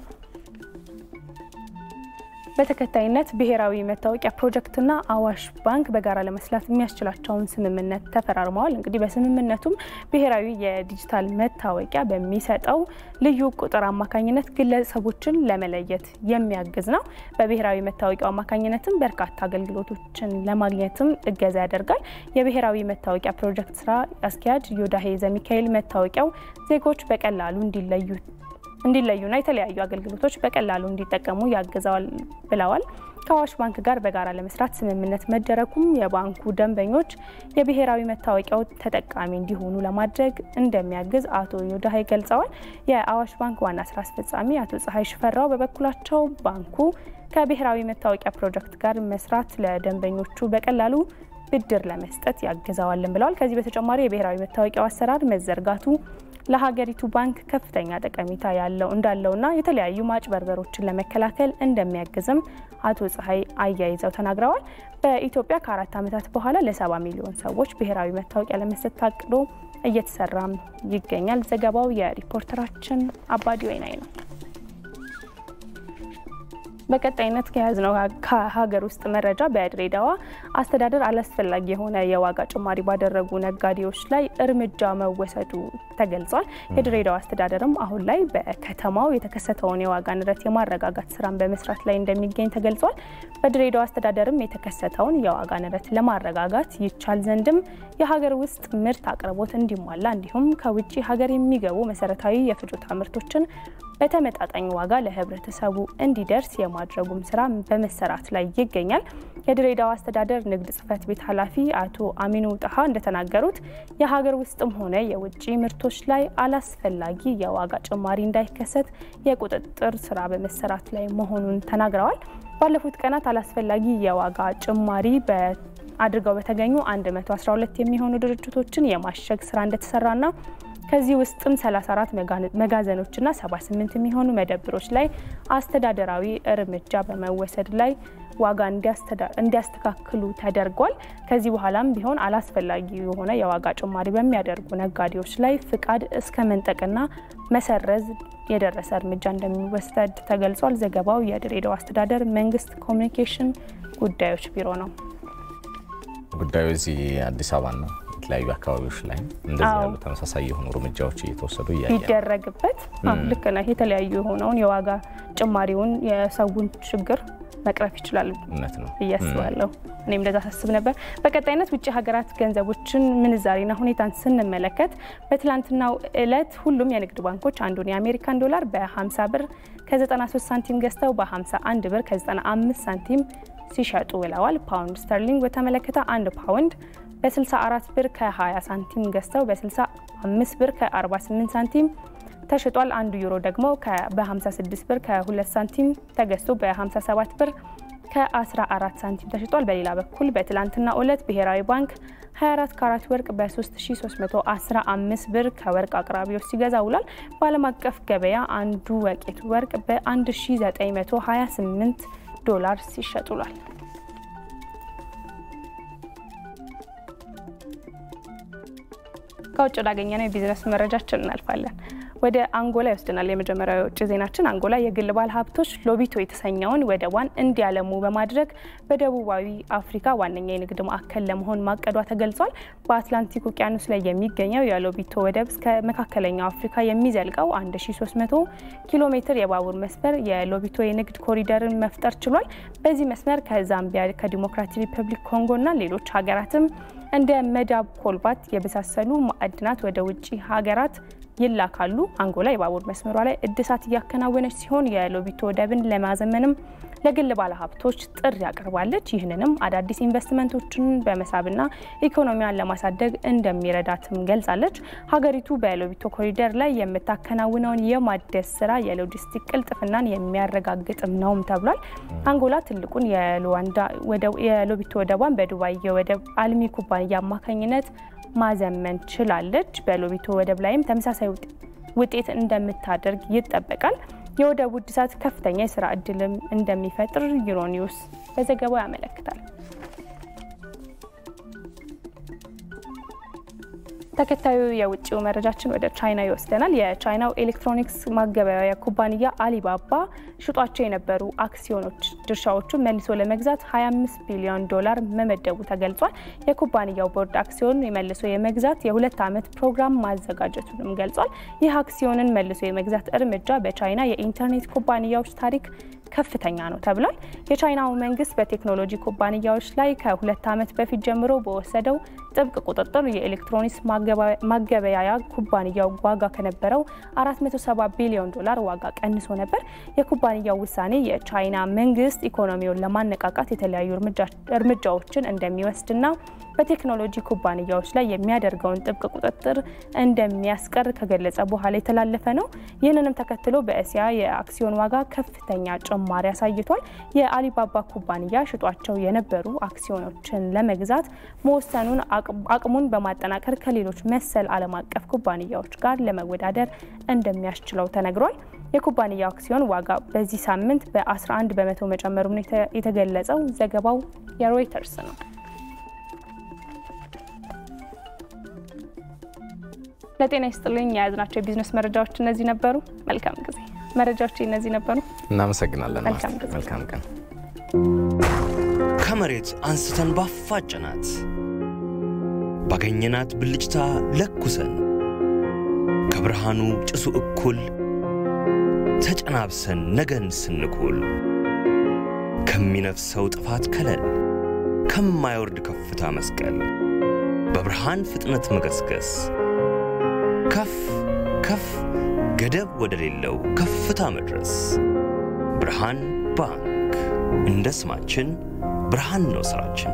በተከታይነት ብሔራዊ መታወቂያ ፕሮጀክትና አዋሽ ባንክ በጋራ ለመስራት የሚያስችላቸውን ስምምነት ተፈራርመዋል። እንግዲህ በስምምነቱም ብሔራዊ የዲጂታል መታወቂያ በሚሰጠው ልዩ ቁጥር አማካኝነት ግለሰቦችን ለመለየት የሚያግዝ ነው። በብሔራዊ መታወቂያው አማካኝነትም በርካታ አገልግሎቶችን ለማግኘትም እገዛ ያደርጋል። የብሔራዊ መታወቂያ ፕሮጀክት ስራ አስኪያጅ ዮዳሄ ዘሚካኤል መታወቂያው ዜጎች በቀላሉ እንዲለዩ እንዲለዩና የተለያዩ አገልግሎቶች በቀላሉ እንዲጠቀሙ ያግዘዋል ብለዋል። ከአዋሽ ባንክ ጋር በጋራ ለመስራት ስምምነት መደረጉም የባንኩ ደንበኞች የብሔራዊ መታወቂያው ተጠቃሚ እንዲሆኑ ለማድረግ እንደሚያግዝ አቶ ዮዳሄ ገልጸዋል። የአዋሽ ባንክ ዋና ስራ አስፈጻሚ አቶ ፀሐይ ሽፈራው በበኩላቸው ባንኩ ከብሔራዊ መታወቂያ ፕሮጀክት ጋር መስራት ለደንበኞቹ በቀላሉ ብድር ለመስጠት ያግዘዋልን ብለዋል። ከዚህ በተጨማሪ የብሔራዊ መታወቂያው አሰራር መዘርጋቱ ለሀገሪቱ ባንክ ከፍተኛ ጠቀሜታ ያለው እንዳለውና የተለያዩ ማጭበርበሮችን ለመከላከል እንደሚያግዝም አቶ ፀሐይ አያይዘው ተናግረዋል። በኢትዮጵያ ከአራት ዓመታት በኋላ ለሰባ ሚሊዮን ሰዎች ብሔራዊ መታወቂያ ለመስጠት ታቅዶ እየተሰራም ይገኛል። ዘገባው የሪፖርተራችን አባዲ ወይናይ ነው። በቀጣይነት ከያዝነው ከሀገር ውስጥ መረጃ በድሬዳዋ አስተዳደር አላስፈላጊ የሆነ የዋጋ ጭማሪ ባደረጉ ነጋዴዎች ላይ እርምጃ መወሰዱ ተገልጿል። የድሬዳዋ አስተዳደርም አሁን ላይ በከተማው የተከሰተውን የዋጋ ንረት የማረጋጋት ስራን በመስራት ላይ እንደሚገኝ ተገልጿል። በድሬዳዋ አስተዳደርም የተከሰተውን የዋጋ ንረት ለማረጋጋት ይቻል ዘንድም የሀገር ውስጥ ምርት አቅርቦት እንዲሟላ እንዲሁም ከውጭ ሀገር የሚገቡ መሰረታዊ የፍጆታ ምርቶችን በተመጣጣኝ ዋጋ ለህብረተሰቡ እንዲደርስ የማድረጉም ስራ በመሰራት ላይ ይገኛል። የድሬዳዋ አስተዳደር ንግድ ጽሕፈት ቤት ኃላፊ አቶ አሚኑ ጣሃ እንደተናገሩት የሀገር ውስጥም ሆነ የውጭ ምርቶች ላይ አላስፈላጊ የዋጋ ጭማሪ እንዳይከሰት የቁጥጥር ስራ በመሰራት ላይ መሆኑን ተናግረዋል። ባለፉት ቀናት አላስፈላጊ የዋጋ ጭማሪ አድርገው በተገኙ 112 የሚሆኑ ድርጅቶችን የማሸግ ስራ እንደተሰራና ከዚህ ውስጥም 34 መጋዘኖችና 78 የሚሆኑ መደብሮች ላይ አስተዳደራዊ እርምጃ በመወሰድ ላይ ዋጋ እንዲያስተካክሉ ተደርጓል። ከዚህ በኋላም ቢሆን አላስፈላጊ የሆነ የዋጋ ጭማሪ በሚያደርጉ ነጋዴዎች ላይ ፍቃድ እስከ መንጠቅና መሰረዝ የደረሰ እርምጃ እንደሚወሰድ ተገልጿል። ዘገባው የድሬዳዋ አስተዳደር መንግስት ኮሚኒኬሽን ጉዳዮች ቢሮ ነው። ጉዳዩ እዚህ አዲስ አበባ ነው። የተለያዩ አካባቢዎች ላይ እንደዚህ ያሉ ተመሳሳይ የሆኑ እርምጃዎች እየተወሰዱ እያየ ቢደረግበት ልክ ነህ። የተለያዩ የሆነውን የዋጋ ጭማሪውን የሰውን ችግር መቅረፍ ይችላል እውነት ነው ብዬ አስባለሁ። እኔም እንደዛ ሳስብ ነበር። በቀጣይነት ውጭ ሀገራት ገንዘቦችን ምንዛሬና ሁኔታን ስንመለከት በትላንትናው እለት ሁሉም የንግድ ባንኮች አንዱን የአሜሪካን ዶላር በ50 ብር ከ93 ሳንቲም ገዝተው በ51 ብር ከ95 ሳንቲም ሲሸጡ ውለዋል። ፓውንድ ስተርሊንግ በተመለከተ አንድ ፓውንድ በ64 ብር ከ20 ሳንቲም ገዝተው በ65 ብር ከ48 ሳንቲም ተሽጧል። አንዱ ዩሮ ደግሞ በ56 ብር ከ2 ሳንቲም ተገዝቶ በ57 ብር ከ14 ሳንቲም ተሽጧል። በሌላ በኩል በትላንትና ዕለት ብሔራዊ ባንክ 24 ካራት ወርቅ በ3315 ብር ከወርቅ አቅራቢዎች ሲገዛ ውሏል። በዓለም አቀፍ ገበያ አንዱ ወቄት ወርቅ በ1928 ዶላር ሲሸጥ ውሏል። ከውጭ ላገኘነው የቢዝነስ መረጃችን እናልፋለን። ወደ አንጎላ ይወስደናል። የመጀመሪያው የውጭ ዜናችን አንጎላ የግል ባለ ሀብቶች ሎቢቶ የተሰኘውን ወደቧን እንዲያለሙ በማድረግ በደቡባዊ አፍሪካ ዋነኛ የንግድ ማዕከል ለመሆን ማቀዷ ተገልጿል። በአትላንቲክ ውቅያኖስ ላይ የሚገኘው የሎቢቶ ወደብ እስከ መካከለኛው አፍሪካ የሚዘልቀው 1300 ኪሎ ሜትር የባቡር መስመር የሎቢቶ የንግድ ኮሪደርን መፍጠር ችሏል። በዚህ መስመር ከዛምቢያ፣ ከዲሞክራቲክ ሪፐብሊክ ኮንጎና ሌሎች ሀገራትም እንደ መዳብ፣ ኮልባት የመሳሰሉ ማዕድናት ወደ ውጭ ሀገራት ይላካሉ። አንጎላ የባቡር መስመሯ ላይ እድሳት እያከናወነች ሲሆን የሎቢቶ ወደብን ለማዘመንም ለግል ባለሀብቶች ጥሪ አቅርባለች። ይህንንም አዳዲስ ኢንቨስትመንቶችን በመሳብና ኢኮኖሚያን ለማሳደግ እንደሚረዳትም ገልጻለች። ሀገሪቱ በሎቢቶ ኮሪደር ላይ የምታከናውነውን የማደስ ስራ የሎጂስቲክ ቅልጥፍናን የሚያረጋግጥም ነውም ተብሏል። አንጎላ ትልቁን የሎቢቶ ወደቧን በዱባይ የወደብ አልሚ ኩባንያ አማካኝነት ማዘመን ችላለች። በሎቢቶ ወደብ ላይም ተመሳሳይ ውጤት እንደምታደርግ ይጠበቃል። የወደቡ እድሳት ከፍተኛ የስራ እድልም እንደሚፈጥር ዩሮኒውስ በዘገባው ያመለክታል። ተከታዩ የውጭው መረጃችን ወደ ቻይና ይወስደናል። የቻይናው ኤሌክትሮኒክስ ማገበያያ ኩባንያ አሊባባ ሽጧቸው የነበሩ አክሲዮኖች ድርሻዎቹን መልሶ ለመግዛት 25 ቢሊዮን ዶላር መመደቡ ተገልጿል። የኩባንያው ቦርድ አክሲዮን መልሶ የመግዛት የሁለት ዓመት ፕሮግራም ማዘጋጀቱንም ገልጿል። ይህ አክሲዮንን መልሶ የመግዛት እርምጃ በቻይና የኢንተርኔት ኩባንያዎች ታሪክ ከፍተኛ ነው ተብሏል። የቻይናው መንግስት በቴክኖሎጂ ኩባንያዎች ላይ ከሁለት ዓመት በፊት ጀምሮ በወሰደው ጥብቅ ቁጥጥር የኤሌክትሮኒክስ ማገበያያ ኩባንያው ዋጋ ከነበረው 470 ቢሊዮን ዶላር ዋጋ ቀንሶ ነበር። የኩባንያው ውሳኔ የቻይና መንግስት ኢኮኖሚውን ለማነቃቃት የተለያዩ እርምጃዎችን እንደሚወስድና በቴክኖሎጂ ኩባንያዎች ላይ የሚያደርገውን ጥብቅ ቁጥጥር እንደሚያስቀር ከገለጸ በኋላ የተላለፈ ነው። ይህንንም ተከትሎ በእስያ የአክሲዮን ዋጋ ከፍተኛ ጭማሪ አሳይቷል። የአሊባባ ኩባንያ ሽጧቸው የነበሩ አክሲዮኖችን ለመግዛት መወሰኑን አቅሙን በማጠናከር ከሌሎች መሰል ዓለም አቀፍ ኩባንያዎች ጋር ለመወዳደር እንደሚያስችለው ተነግሯል። የኩባንያው አክሲዮን ዋጋ በዚህ ሳምንት በ11 በመቶ መጨመሩን የተገለጸው ዘገባው የሮይተርስ ነው። ለጤና ይስጥልኝ። የያዝናቸው የቢዝነስ መረጃዎች እነዚህ ነበሩ። መልካም ጊዜ። መረጃዎች እነዚህ ነበሩ። እናመሰግናለን። መልካም ጊዜ። መልካም ቀን። ከመሬት አንስተን ባፋጨናት ባገኘናት ብልጭታ ለኩሰን ከብርሃኑ ጭሱ እኩል ተጨናብሰን ነገን ስንኩል ከሚነፍሰው ጥፋት ከለል ከማይወርድ ከፍታ መስቀል በብርሃን ፍጥነት መገስገስ ከፍ ከፍ ገደብ ወደሌለው ከፍታ መድረስ ብርሃን ባንክ እንደ ስማችን ብርሃን ነው ስራችን።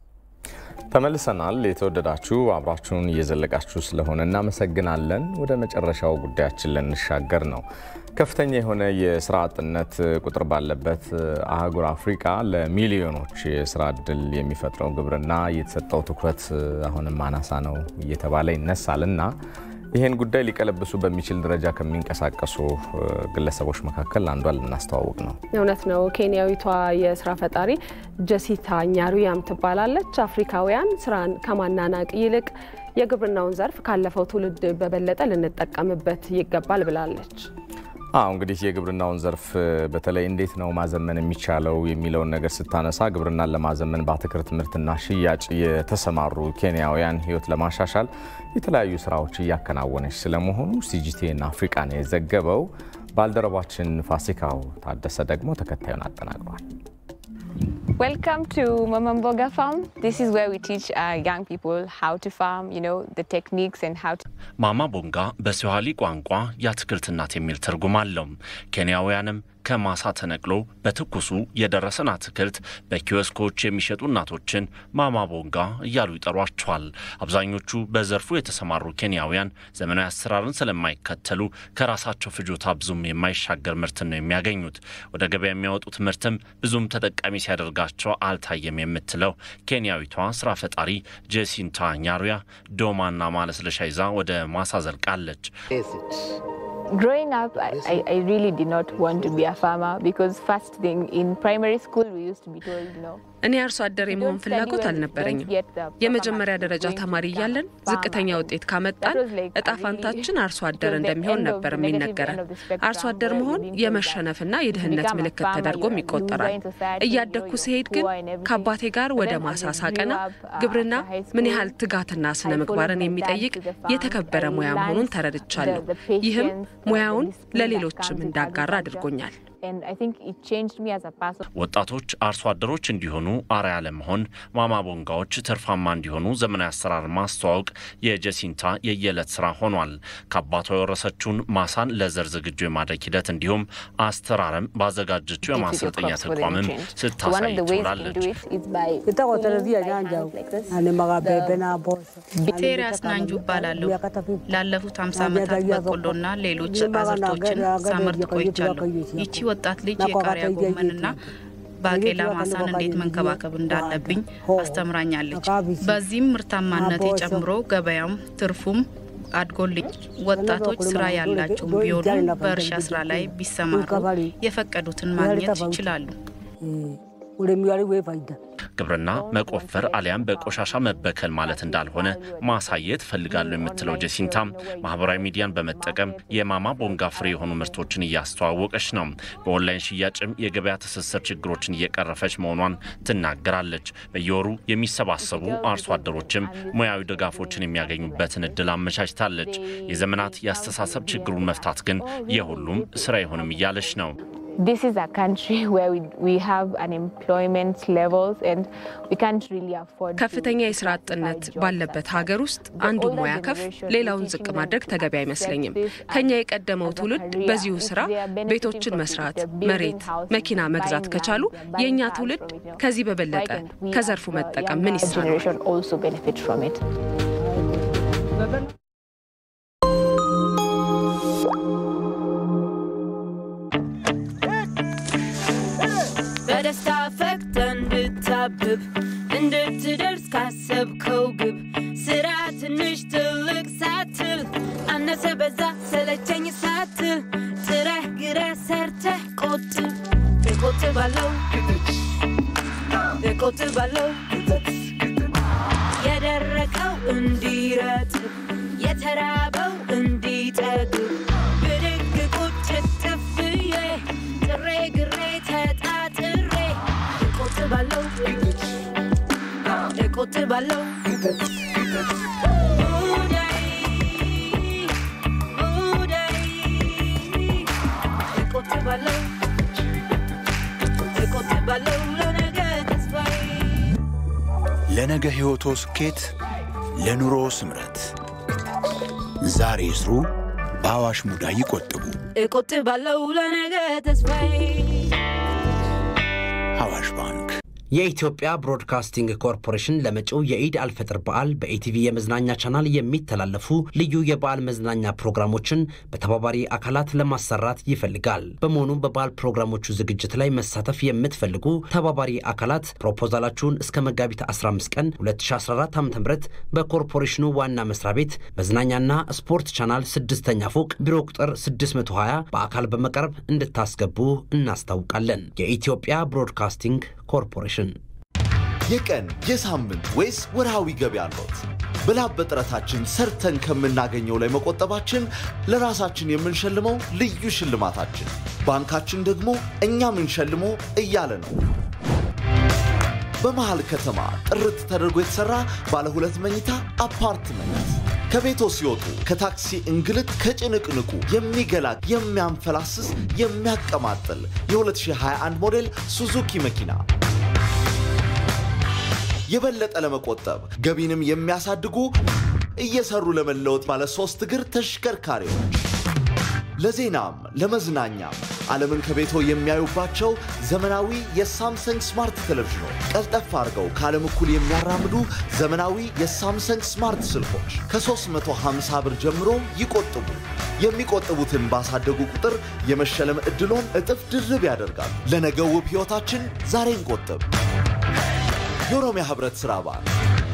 ተመልሰናል። የተወደዳችሁ አብራችሁን እየዘለቃችሁ ስለሆነ እናመሰግናለን። ወደ መጨረሻው ጉዳያችን ልንሻገር ነው። ከፍተኛ የሆነ የስራ አጥነት ቁጥር ባለበት አህጉር አፍሪካ ለሚሊዮኖች የስራ እድል የሚፈጥረው ግብርና የተሰጠው ትኩረት አሁንም አናሳ ነው እየተባለ ይነሳል እና ይህን ጉዳይ ሊቀለብሱ በሚችል ደረጃ ከሚንቀሳቀሱ ግለሰቦች መካከል አንዷ ልናስተዋውቅ ነው። እውነት ነው። ኬንያዊቷ የስራ ፈጣሪ ጀሲታ ኛሩያም ትባላለች። አፍሪካውያን ስራን ከማናናቅ ይልቅ የግብርናውን ዘርፍ ካለፈው ትውልድ በበለጠ ልንጠቀምበት ይገባል ብላለች። አዎ እንግዲህ የግብርናውን ዘርፍ በተለይ እንዴት ነው ማዘመን የሚቻለው የሚለውን ነገር ስታነሳ ግብርናን ለማዘመን በአትክልት ምርትና ሽያጭ የተሰማሩ ኬንያውያን ሕይወት ለማሻሻል የተለያዩ ስራዎች እያከናወነች ስለመሆኑ ሲጂቲኤን አፍሪቃ ነው የዘገበው። ባልደረባችን ፋሲካው ታደሰ ደግሞ ተከታዩን አጠናቅሯል። Welcome to Mamamboga Farm. This is where we teach uh, young people how to farm, you know, the techniques and how to... ማማ ቦንጋ በስዋሂሊ ቋንቋ የአትክልት እናት የሚል ትርጉም አለው። ኬንያውያንም ከማሳ ተነቅሎ በትኩሱ የደረሰን አትክልት በኪዮስኮች የሚሸጡ እናቶችን ማማ ቦንጋ እያሉ ይጠሯቸዋል። አብዛኞቹ በዘርፉ የተሰማሩ ኬንያውያን ዘመናዊ አሰራርን ስለማይከተሉ ከራሳቸው ፍጆታ ብዙም የማይሻገር ምርትን ነው የሚያገኙት። ወደ ገበያ የሚያወጡት ምርትም ብዙም ተጠቃሚ ሲያደርጋቸው አልታየም የምትለው ኬንያዊቷ ስራ ፈጣሪ ጄሲንታ ኛሩያ ዶማና ማለስለሻ ይዛ ወደ ማሳ ዘልቃለች። Growing up, I, I, I really did not want to be a farmer because first thing in primary school we used to be told, you know, እኔ አርሶ አደር የመሆን ፍላጎት አልነበረኝም። የመጀመሪያ ደረጃ ተማሪ እያለን ዝቅተኛ ውጤት ካመጣን እጣ ፋንታችን አርሶ አደር እንደሚሆን ነበር የሚነገረን። አርሶ አደር መሆን የመሸነፍና የድህነት ምልክት ተደርጎም ይቆጠራል። እያደግኩ ሲሄድ ግን ከአባቴ ጋር ወደ ማሳ ሳቀና ግብርና ምን ያህል ትጋትና ስነ ምግባርን የሚጠይቅ የተከበረ ሙያ መሆኑን ተረድቻለሁ። ይህም ሙያውን ለሌሎችም እንዳጋራ አድርጎኛል። ወጣቶች አርሶ አደሮች እንዲሆኑ አርአያ ለመሆን ማማ ቦንጋዎች ትርፋማ እንዲሆኑ ዘመናዊ አሰራር ማስተዋወቅ የጀሲንታ የየዕለት ስራ ሆኗል። ከአባቷ የወረሰችውን ማሳን ለዘር ዝግጁ የማድረግ ሂደት እንዲሁም አስተራረም ባዘጋጀችው የማሰልጠኛ ተቋምም ስታሳይ ትውላለች። ቴሪያስ ናንጁ እባላለሁ። ላለፉት 50 ዓመታት በቆሎና ሌሎች አዝርቶችን ሳመርት ቆይቻለሁ። ይቺ ወጣት ልጅ የቃሪያ ጎመንና ባቄላ ማሳን እንዴት መንከባከብ እንዳለብኝ አስተምራኛለች። በዚህም ምርታማነቴ ጨምሮ ገበያም ትርፉም አድጎልኝ ወጣቶች ስራ ያላቸው ቢሆኑ በእርሻ ስራ ላይ ቢሰማሩ የፈቀዱትን ማግኘት ይችላሉ። ግብርና መቆፈር አሊያም በቆሻሻ መበከል ማለት እንዳልሆነ ማሳየት እፈልጋለሁ የምትለው ጀሲንታም ማህበራዊ ሚዲያን በመጠቀም የማማ ቦንጋ ፍሬ የሆኑ ምርቶችን እያስተዋወቀች ነው። በኦንላይን ሽያጭም የገበያ ትስስር ችግሮችን እየቀረፈች መሆኗን ትናገራለች። በየወሩ የሚሰባሰቡ አርሶ አደሮችም ሙያዊ ድጋፎችን የሚያገኙበትን እድል አመቻችታለች። የዘመናት የአስተሳሰብ ችግሩን መፍታት ግን የሁሉም ስራ ይሆንም እያለች ነው። This is a country where we, we have unemployment levels and we can't really afford ከፍተኛ የስራ አጥነት ባለበት ሀገር ውስጥ አንዱ ሙያ ከፍ ሌላውን ዝቅ ማድረግ ተገቢ አይመስለኝም። ከኛ የቀደመው ትውልድ በዚሁ ስራ ቤቶችን መስራት፣ መሬት፣ መኪና መግዛት ከቻሉ የእኛ ትውልድ ከዚህ በበለጠ ከዘርፉ መጠቀም ምን ይሳነዋል? በደስታ ፈክተ እንድታብብ እንድትደርስ ካሰብከው ግብ ትልቅ ሳትል አነሰ በዛ ሰለቸኝ ሳትል ጥረህ ግረህ ሰርተህ ቆጥብ እቆጥባለሁ እቆጥባለሁ የደረቀው እንዲረጥብ የተራበው እንዲጠግብ ብድግ ቁጭ ጥፍዬ ጥሬ ግሬ ተጣጥሬ እቆጥባለሁ እቆጥባለሁ ሙዳይ ሙዳይ እቆጥባለሁ እቆጥባለሁ ለነገ ተስፋዬ ለነገ ሕይወቶ ስኬት፣ ለኑሮ ስምረት ዛሬ ይስሩ፣ በአዋሽ ሙዳይ ይቆጥቡ። እቆጥባለሁ ለነገ ተስፋዬ አዋሽ ባንክ የኢትዮጵያ ብሮድካስቲንግ ኮርፖሬሽን ለመጪው የኢድ አልፈጥር በዓል በኢቲቪ የመዝናኛ ቻናል የሚተላለፉ ልዩ የበዓል መዝናኛ ፕሮግራሞችን በተባባሪ አካላት ለማሰራት ይፈልጋል። በመሆኑም በበዓል ፕሮግራሞቹ ዝግጅት ላይ መሳተፍ የምትፈልጉ ተባባሪ አካላት ፕሮፖዛላችሁን እስከ መጋቢት 15 ቀን 2014 ዓ ም በኮርፖሬሽኑ ዋና መስሪያ ቤት መዝናኛና ስፖርት ቻናል ስድስተኛ ፎቅ ቢሮ ቁጥር 620 በአካል በመቅረብ እንድታስገቡ እናስታውቃለን። የኢትዮጵያ ብሮድካስቲንግ ኮርፖሬሽን የቀን የሳምንት ወይስ ወርሃዊ ገቢ አለዎት? በላብ በጥረታችን ሰርተን ከምናገኘው ላይ መቆጠባችን ለራሳችን የምንሸልመው ልዩ ሽልማታችን፣ ባንካችን ደግሞ እኛ ምንሸልመው እያለ ነው። በመሃል ከተማ ጥርት ተደርጎ የተሰራ ባለ ሁለት መኝታ አፓርትመንት ከቤቶ ሲወጡ ከታክሲ እንግልት ከጭንቅንቁ የሚገላ የሚያንፈላስስ የሚያቀማጥል የ2021 ሞዴል ሱዙኪ መኪና የበለጠ ለመቆጠብ ገቢንም የሚያሳድጉ እየሰሩ ለመለወጥ ባለ ሶስት እግር ተሽከርካሪዎች ለዜናም ለመዝናኛም ዓለምን ከቤቶ የሚያዩባቸው ዘመናዊ የሳምሰንግ ስማርት ቴሌቪዥኖች ቀልጠፍ አድርገው ከዓለም እኩል የሚያራምዱ ዘመናዊ የሳምሰንግ ስማርት ስልኮች ከ350 ብር ጀምሮ ይቆጥቡ። የሚቆጥቡትን ባሳደጉ ቁጥር የመሸለም ዕድሎን እጥፍ ድርብ ያደርጋሉ። ለነገው ውብ ሕይወታችን ዛሬ እንቆጥብ። የኦሮሚያ ህብረት ሥራ ባንክ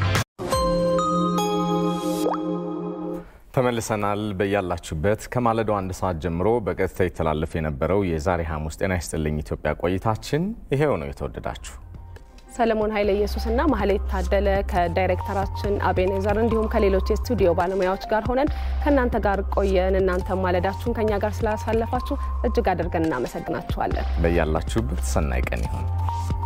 ተመልሰናል። በያላችሁበት ከማለዳው አንድ ሰዓት ጀምሮ በቀጥታ ይተላለፍ የነበረው የዛሬ ሐሙስ ጤና ይስጥልኝ ኢትዮጵያ ቆይታችን ይሄው ነው። የተወደዳችሁ ሰለሞን ኃይለ ኢየሱስና ማህሌት ታደለ ከዳይሬክተራችን አቤኔዘር እንዲሁም ከሌሎች የስቱዲዮ ባለሙያዎች ጋር ሆነን ከእናንተ ጋር ቆየን። እናንተ ማለዳችሁን ከኛ ጋር ስላሳለፋችሁ እጅግ አድርገን እናመሰግናችኋለን። በያላችሁበት ሰናይ ቀን ይሁን።